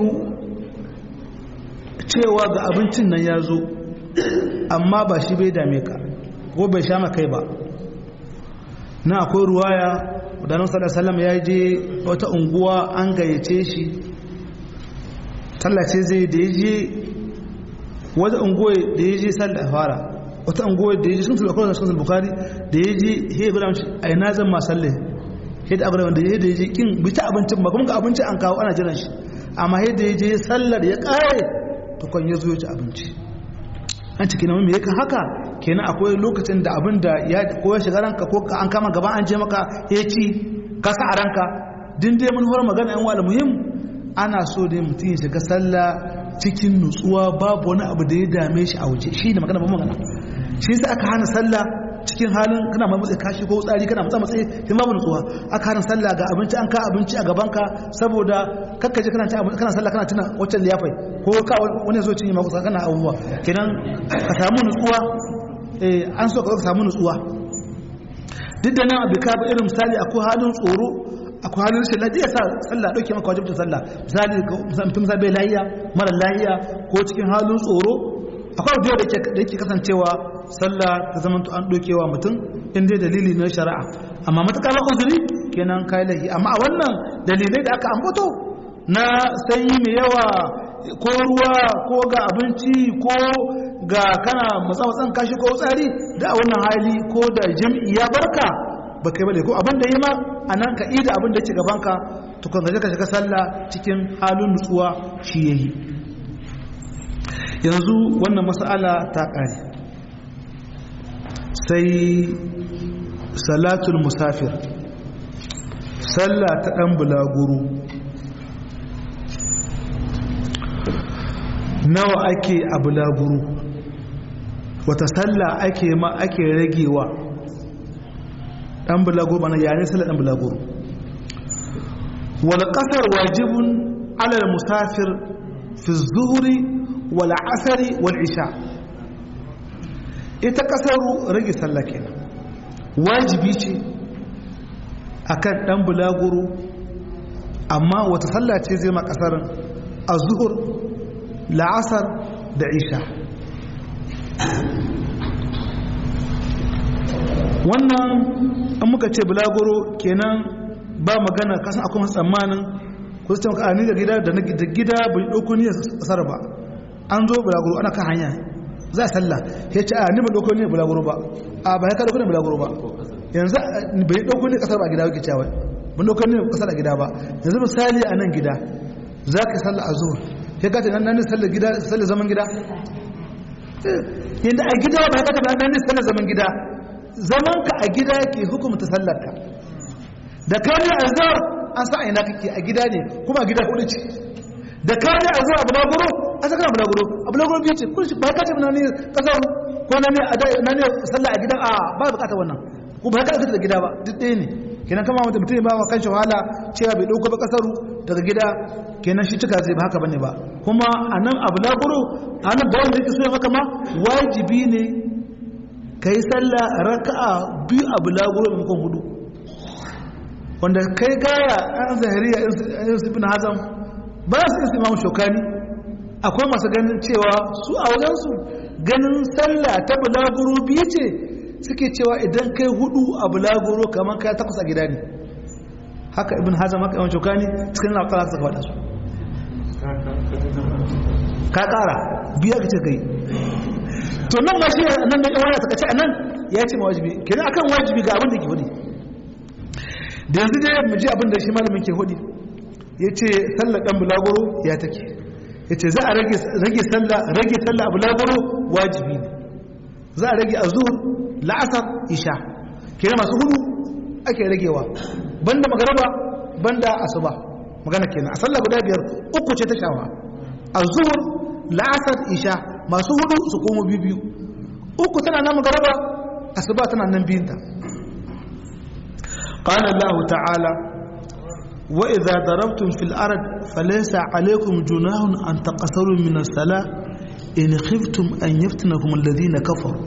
cewa ga abincin nan ya zo amma ba shi bai dame ka ko bai sha kai ba na akwai ruwaya wadannan sallallahu ya je wata unguwa an gayyace shi tallace zai da ya je wata unguwa da ya je sallah fara wata unguwa da ya je sun sulakon da sun bukari da ya je he guda mace a ina zan ma sallah he da abu da ya je kin bi ta abincin ba kuma ga abinci an kawo ana jiran shi amma he da ya je sallar ya kare tukon ya zo ya ci abinci an ciki na mai yakan haka kenan akwai lokacin da abin da ya ko ya shiga ranka ko an kama gaban an je maka ya ci ka sa a ranka din dai mun hore magana yan wala muhim ana so dai mutum ya shiga sallah cikin nutsuwa babu wani abu da ya dame shi a waje shi ne magana ba magana shi sai aka hana sallah cikin halin kana mai matsayi kashi ko tsari kana matsa matsayi sai babu nutsuwa aka hana sallah ga abinci an ka abinci a gaban ka saboda kakkaje kana kana sallah kana tuna wacce liyafai ko ka wani zo cinye maka kana abubuwa kenan ka samu nutsuwa eh an so ka samu nutsuwa duk da nan abika ba irin misali akwai halin tsoro akwai halin rashin lafiya sa sallah dauke maka wajibta sallah misali mutum sa bai lahiya mara lahiya ko cikin halin tsoro akwai abu da yake kasancewa sallah ta zama an dokewa mutum in dai dalili na shari'a amma matuƙa ba uzuri kenan kai lahi amma a wannan dalilai da aka ambato na sanyi mai yawa ko ruwa ko ga abinci ko ga kana matsa-matsan kashi ko tsari da a wannan hali ko da jam'i ya barka ba kai bane ko abin da yi ma a nan ka ida abin da ke gabanka tukun gaje ka shiga sallah cikin halin nutsuwa shi yayi yanzu wannan mas'ala ta ƙare sai salatul musafir sallah ta ɗan bulaguru nawa ake a bulaguru wata sallah ake ma ake ragewa ɗan bulaguru bana yare sallah ɗan bulaguru wal ƙasar wajibun alal musafir fi zuhuri wal asari wal isha ita ƙasaru rage sallah kenan wajibi ce akan ɗan bulaguru amma wata sallah ce zai ma ƙasarin a zuhur la'asar da isha wannan an muka ce bulaguro kenan ba magana kasan akwai masu tsammanin ku su taimaka ni da gida da gida bai ɗauko ni kasar ba an zo bulaguro ana kan hanya za a sallah ya ce a ni ba ɗauko ne bulaguro ba a ba ya ka ɗauko ne bulaguro ba yanzu bai ɗauko ne ƙasar ba gida wake cewa ban ɗauko ne ƙasar a gida ba yanzu misali a nan gida za ka sallah a zuwa ya ka ce nan ne sallah gida sallah zaman gida yadda a gida ba ya ka ce nan ne sallah zaman gida zaman ka a gida ke hukumta sallar ka da ka ne a zuwa an sa ina kake a gida ne kuma a gida hudu ce da ka ne a zuwa bulaguro an saka bulaguro a bulaguro biyu ce kurshi ba ka ce na ne kasar ko na ne na ne sallah a gidan a ba bukata wannan ko ba ka fita da gida ba duk ɗaya ne kenan kama mutum mutum ba wa kan shi wahala cewa bai ɗauko ba kasaru daga gida kenan shi cika zai ba haka bane ba kuma a nan a bulaguro a nan bayan da yake so ya maka ma wajibi ne ka yi sallah raka'a biyu a bulaguro maimakon hudu wanda kai gaya an zahiriya irin su ibn hazam ba su isi imamu shokani akwai masu ganin cewa su a wajensu ganin sallah ta bulaguro biyu ce suke cewa idan kai hudu a bulaguro kamar kai takwas a gida ne haka ibn hazam haka yawan shokani cikin laukala suka faɗa su ka ƙara biya ka ce kai to nan ma shi nan da yawan ta kace a nan ya ce ma wajibi kenan akan wajibi ga abin da ke hudu da yanzu dai mu ji abin da shi malamin ke hudu ya ce sallar ɗan bulaguro ya take ya ce za a rage sallah rage sallah a bulaguro wajibi ne za a rage a zuhur la'asar isha kira masu hudu ake ragewa banda magaraba banda asuba magana kenan a sallah guda biyar uku ce ta shawa a zuhur la'asar isha masu hudu su komo biyu uku tana nan magaraba asuba tana nan biyunta قال الله تعالى وإذا ضربتم في الأرض فليس عليكم جناح أن تقصروا من الصلاة إن خفتم أن يفتنكم الذين كفروا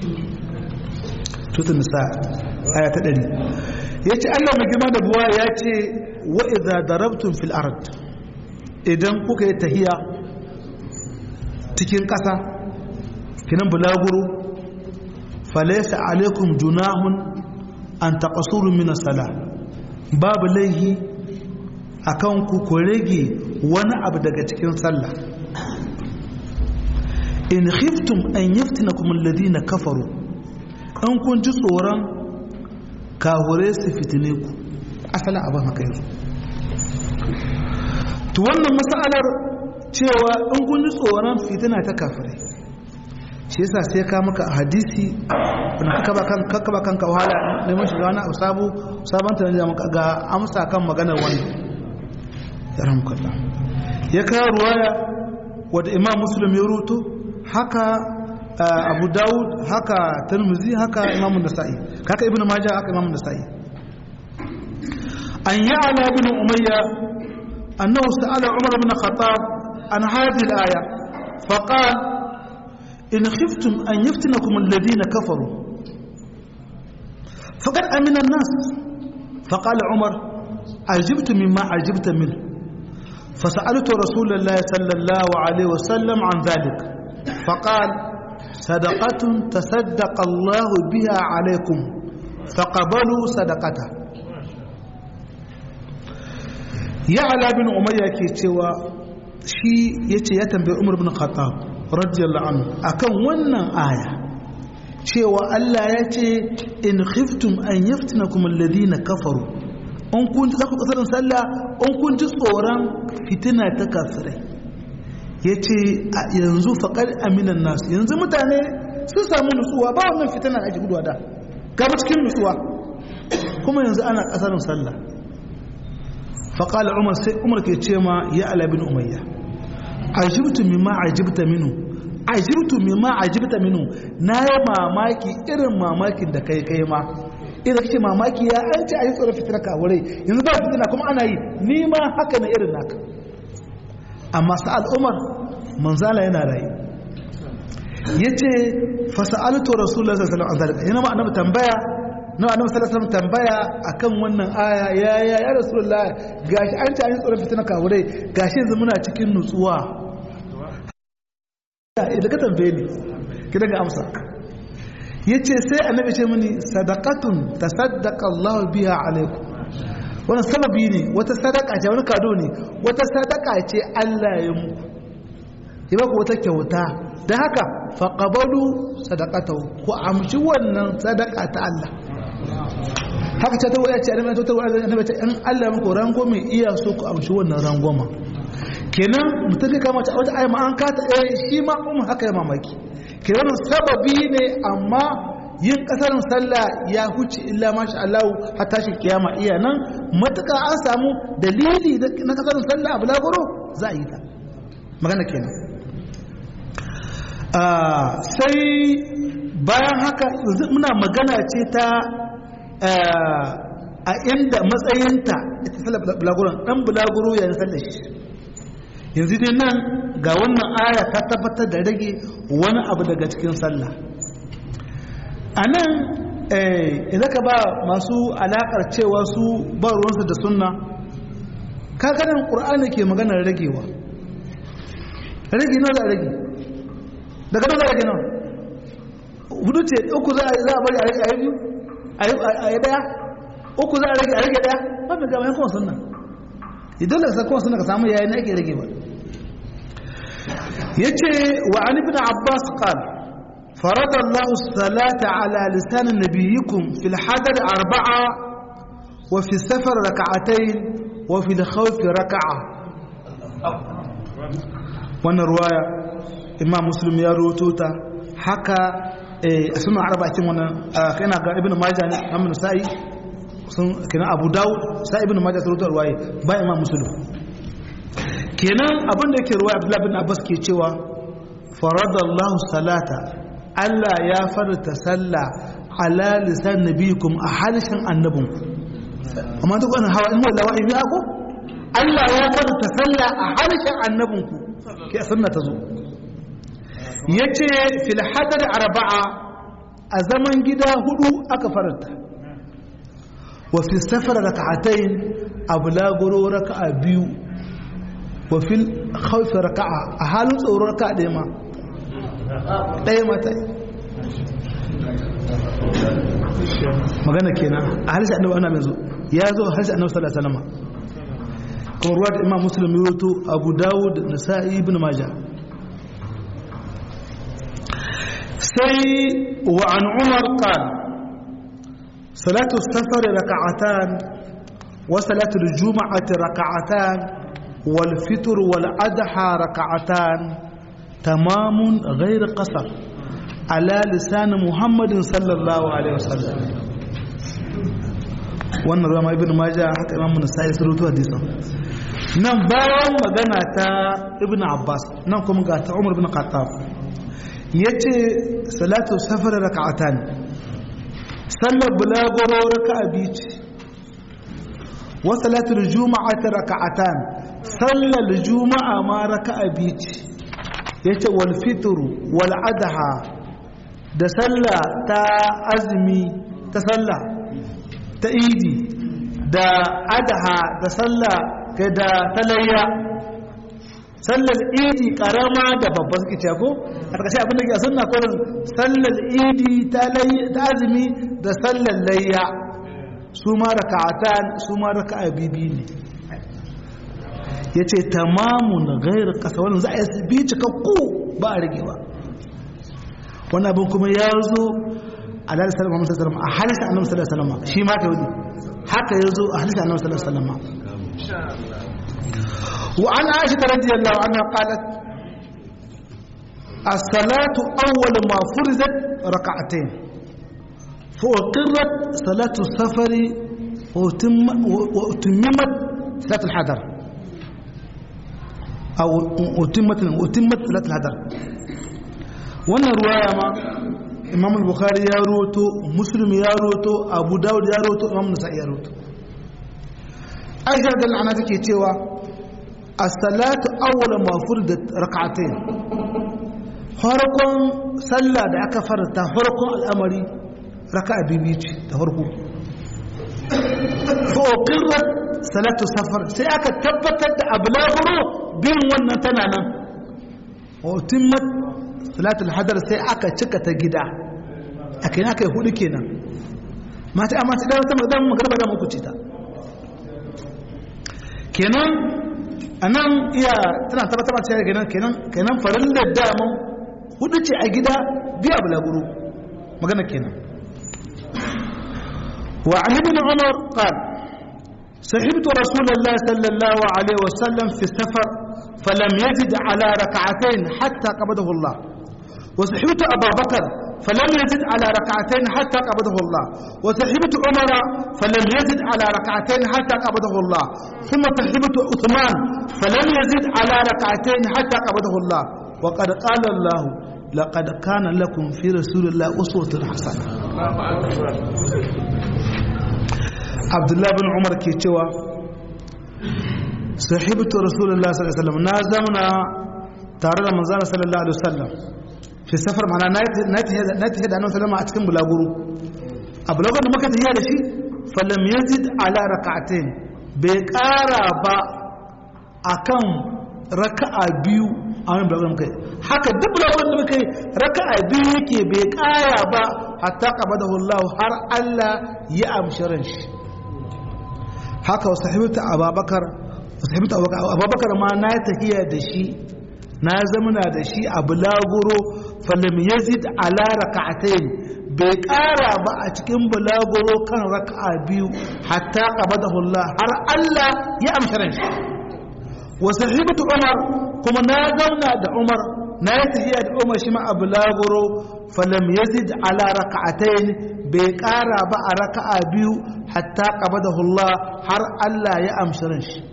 سورة النساء آية تدري yace Allah mai girma da buwa ya ce wa idza darabtum fil ard idan kuka yi tahiya cikin ƙasa kinan bulaguro falaysa alaikum junahun an taqasuru min as-salah babu laihi akan ku ku rage wani abu daga cikin sallah in khiftum an yaftinakum alladhina kafaru an kun ji tsoron kahure su fitine ku asalin abin haka yanzu to wannan masalar cewa in kun ji tsoron fitina ta kafirai shi yasa sai ka maka hadisi wanda kaka ba kan kaka ba kanka wahala neman shiga wani abu sabu sabon tunanin da maka ga amsa kan maganar wani ya ramkalla ya kawo ruwaya wadda imam muslim ya ruto haka abu dawud haka tirmizi haka imam nasa'i haka ibnu majah haka imam nasa'i an ya'la bin umayya annahu sa'ala umar ibn khattab an hadhihi al-aya faqala in khiftum an yaftinakum alladhina kafaru faqad amina an-nas faqala umar ajibtu mimma ajibta minhu فسألت رسول الله صلى الله عليه وسلم عن ذلك فقال صدقة تصدق الله بها عليكم فقبلوا صدقته يعلى بن أمية كيتوا شي يتي يتنبي عمر بن الخطاب رضي الله عنه أكن ونن آية cewa Allah ya ce in khiftum an yaftinakum alladhina kafaru in kun za ku kasarin sallah in kun ji tsoron fitina ta kafirai ya ce yanzu faƙar aminan nasu yanzu mutane sun samu nutsuwa ba wannan fitina ake guduwa da gaba cikin nutsuwa kuma yanzu ana kasarin sallah faƙala umar sai umar ke ce ma ya alabin umayya ajibtu mimma ajibta minu ajibtu mimma ajibta minu na yi mamaki irin mamakin da kai kai ma idan kake mamaki ya an ce a yi tsoron fitina kawurai yanzu ba fitina kuma ana yi ni ma haka na irin naka amma sa'al umar manzala yana rayu ya ce fasa'alto rasulullah sallallahu alaihi wasallam yana ma annabi tambaya na annabi sallallahu alaihi wasallam tambaya akan wannan aya ya ya ya rasulullah gashi an ce a yi tsoron fitina kawurai gashi yanzu muna cikin nutsuwa idan ka tambaye ni ki daga amsa ya ce sai annabi ce mini sadakatun ta sadaka Allah biya alaiku wani sababi ne wata sadaka ce wani kado ne wata sadaka ce Allah ya muku ya ba ku wata kyauta da haka faqabalu sadaqatahu ku amshi wannan sadaka ta Allah haka ce ta waya ce annabi ta waya annabi ta in Allah muku rango mai iya so ku amshi wannan rangoma kenan mutum ka kama wata ayi ma an kata eh shi ma um haka ya mamaki kenan sababi ne amma yin kasarin sallah ya huce illa masha Allah har tashi kiyama iya nan matuƙa an samu dalili na kasarin sallah abu lagoro za a yi ta magana kenan sai bayan haka muna magana ce ta a inda matsayinta ita sallar bulaguron ɗan bulaguro yayin sallar shi yanzu dai nan ga wannan aya ta tabbatar da rage wani abu daga cikin sallah a nan idan ka ba masu alaƙar cewa su ba ruwansu da sunna kaganin ƙur'ani ke maganar ragewa rage nawa za a rage daga nan za a rage nawa hudu ce uku za a bari a rage a yi biyu a yi daya uku za a rage a rage daya ba mai gaba yankon sunna idan da sakon sunna ka samu yayin ake rage ba ya ce wa an ibn abbas qal فرض الله الصلاة على لسان نبيكم في الحضر أربعة وفي السفر ركعتين وفي الخوف ركعة وانا رواية إمام مسلم يروتوتا حكى اسمه عربة وانا كان ابن ماجه أمن سائي kenan abu dawud sa ibn majah surutar ruwaye ba imam muslim kenan abin da yake ruwaya abdullahi bin abbas ke cewa faradallahu salata Allah ya farta sallah ala lisan nabiyikum a halishin annabinku amma duk wannan hawa in mu lawa in ko Allah ya farta sallah a halishin annabinku ke sunna ta zo yace fil hadar arba'a a zaman gida hudu aka faranta wa fi safar raka'atayn ablaguro raka'a biyu wa fil khawf raka'a a halin tsoro raka'a ɗaya ma ɗaya mata magana kenan a harshe annabi ana mai zo ya zo harshe annabi sallallahu alaihi wasallam kuma ruwa da imam muslim yato abu dawud nasa'i ibn majah sai wa an umar qala salatu safar raka'atan wa salatu al-jum'ati raka'atan wal fitr wal adha raka'atan تمام غير قصر على لسان محمد صلى الله عليه وسلم wannan ruwa ibn majah haka imam nasai surutu hadisan nan bayan magana ta ibn abbas nan kuma ga ta umar ibn khattab yace salatu safar raka'atan sallar bulagoro raka'a biyu ce wa salatu juma'ati raka'atan sallar juma'a ma raka'a biyu ce ya ce walfituru wal'adaha da sallah ta azumi ta sallah ta idi da adaha da sallah da talayya sallar idi karama da babban suke ce ko a ƙarshe abin da ke sunna kurin sallar idi ta azumi da sallar layya su ma raka'atan su ma raka'a bibi ne ya ce tamamun gairar ƙasa wani za a yi bi cikakku ba a rage ba wani abin kuma ya zo a lalata salama musa salama a halitta annabi sallallahu alaihi wasallam shi ma ka yi haka ya zo a halitta annabi sallallahu alaihi wasallam wa an aisha radiyallahu anha qalat as-salatu awwal ma furizat rak'atayn fa uqirrat salatu safari wa utimmat salatu al-hadar أو أتمت أتمت ثلاث الهدر وانا رواية ما إمام البخاري يا روتو مسلم يا روتو أبو داود يا روتو إمام النسائي يا روتو أيها دل أنا تكي تيوا الصلاة أول ما فرضت ركعتين farkon sallah da aka farta farkon al'amari raka a bibici da farko fa'oƙirar salatu safar sai aka tabbatar da abu laburo bin wannan tana nan otimmat salatul hadar sai aka cika ta gida a kai aka yi hudu kenan mata amma ta dawo ta magana magarba da muku ta kenan anan iya tana tabbatar cewa kenan kenan kenan farillar daman hudu ce a gida biya bulaguro magana kenan wa an ibn umar qala صحبت رسول الله صلى الله عليه وسلم في السفر فلم يزد على ركعتين حتى قبضه الله وصحبت أبا بكر فلم يزد على ركعتين حتى قبضه الله وصحبت عمر فلم يزد على ركعتين حتى قبضه الله ثم صحبت عثمان فلم يزد على ركعتين حتى قبضه الله وقد قال الله لقد كان لكم في رسول الله أسوة حسنة عبد الله بن عمر كيتشوا صحبت رسول الله صلى الله عليه وسلم نازمنا تارى من صلى الله عليه وسلم fi safar mana na tafiya da annabi sallama a cikin bulaguro a bulaguron da muka tafiya da shi falam yazid ala raka'atain bai kara ba akan raka'a biyu a wani bulaguron kai haka duk bulaguron da muka yi raka'a biyu yake bai kara ba hatta qabadahu Allah har Allah ya amshi ran shi haka wa sahibta ababakar sahibta ababakar ma na tafiya da shi na zamana da shi a bulaguro falam yazid ala raka'atayn bai ƙara ba a cikin bulaguro kan raka'a biyu hatta qabadahu Allah har Allah ya amsa ran shi wa sahibatu Umar kuma na zauna da Umar na yi tafiya da Umar shi ma a bulaguro falam yazid ala raka'atayn bai ƙara ba a raka'a biyu hatta qabadahu Allah har Allah ya amsa ran shi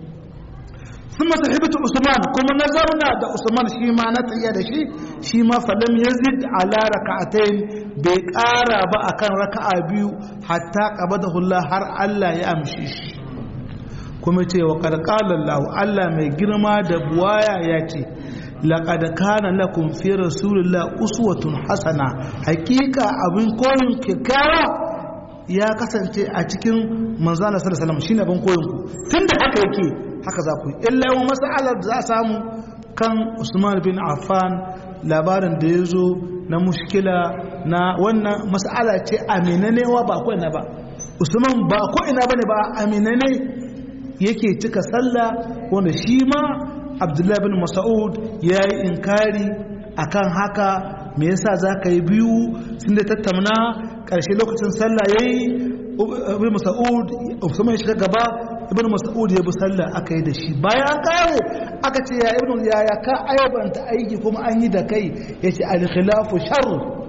ثم صحبت عثمان كما نظرنا ده عثمان شي ما نتيا ده شي شي ما فلم يزد على ركعتين بقارا با akan raka'a biyu hatta qabadahu Allah har Allah ya amshi shi kuma ce wa qad qala Allah Allah mai girma da buwaya ya ce laqad kana lakum fi rasulillah uswatun hasana hakika abin koyin kikkiawa ya kasance a cikin manzo Allah sallallahu alaihi wasallam shine abin koyin ku tunda haka yake haka za ku yi illa yawan matsalar da za a samu kan usman bin affan labarin da ya zo na mushkila na wannan matsala ce aminanewa ba ko ina ba usman ba ko ina ba ne ba aminane yake cika sallah wanda shi ma abdullahi bin mas'ud ya yi inkari akan haka me yasa za ka yi biyu sun da tattauna ƙarshe lokacin sallah ya yi ibn mas'ud usman ya shiga gaba ibn mas'ud ya bi sallah aka yi da shi bayan an kare aka ce ya ibn ya ya ka aibanta aiki kuma an yi da kai yace al khilafu sharr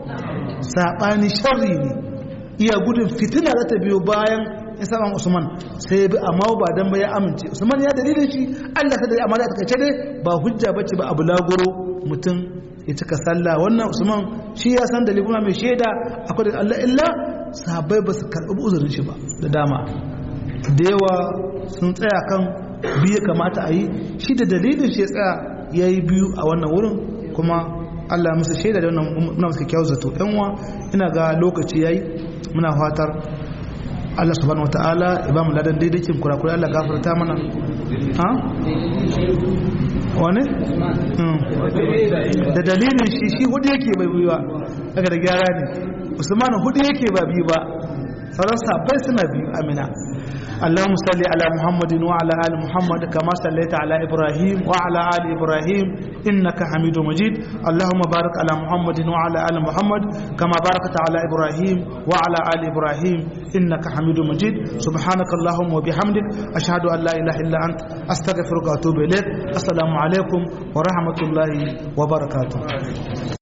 sabani sharri ne iya gudun fitina da ta biyo bayan ya saba usman sai bi amma ba dan ba ya amince usman ya dalilin shi Allah ta da amma da take dai ba hujja bace ba abu lagoro mutum ya cika sallah wannan usman shi ya san dalilin mai shaida akwai da Allah illa sahabbai ba su karɓi uzurin shi ba da dama da yawa sun tsaya kan biyu kamata a yi shi da dalilin shi ya tsaya ya yi biyu a wannan wurin kuma allah musu shaida da wannan muna musu kyau zato yanwa ina ga lokaci ya yi muna fatar allah subhanahu wata'ala ya ba mu ladan daidaikin kurakurai allah gafarta mana ha wane da dalilin shi shi hudu yake bai biyu ba daga da gyara ne usman hudu yake ba biyu ba sauran sabai suna biyu amina اللهم صل على محمد وعلى ال محمد كما صليت على ابراهيم وعلى ال ابراهيم انك حميد مجيد اللهم بارك على محمد وعلى ال محمد كما باركت على ابراهيم وعلى ال ابراهيم انك حميد مجيد سبحانك اللهم وبحمدك اشهد ان لا اله الا انت استغفرك واتوب اليك السلام عليكم ورحمه الله وبركاته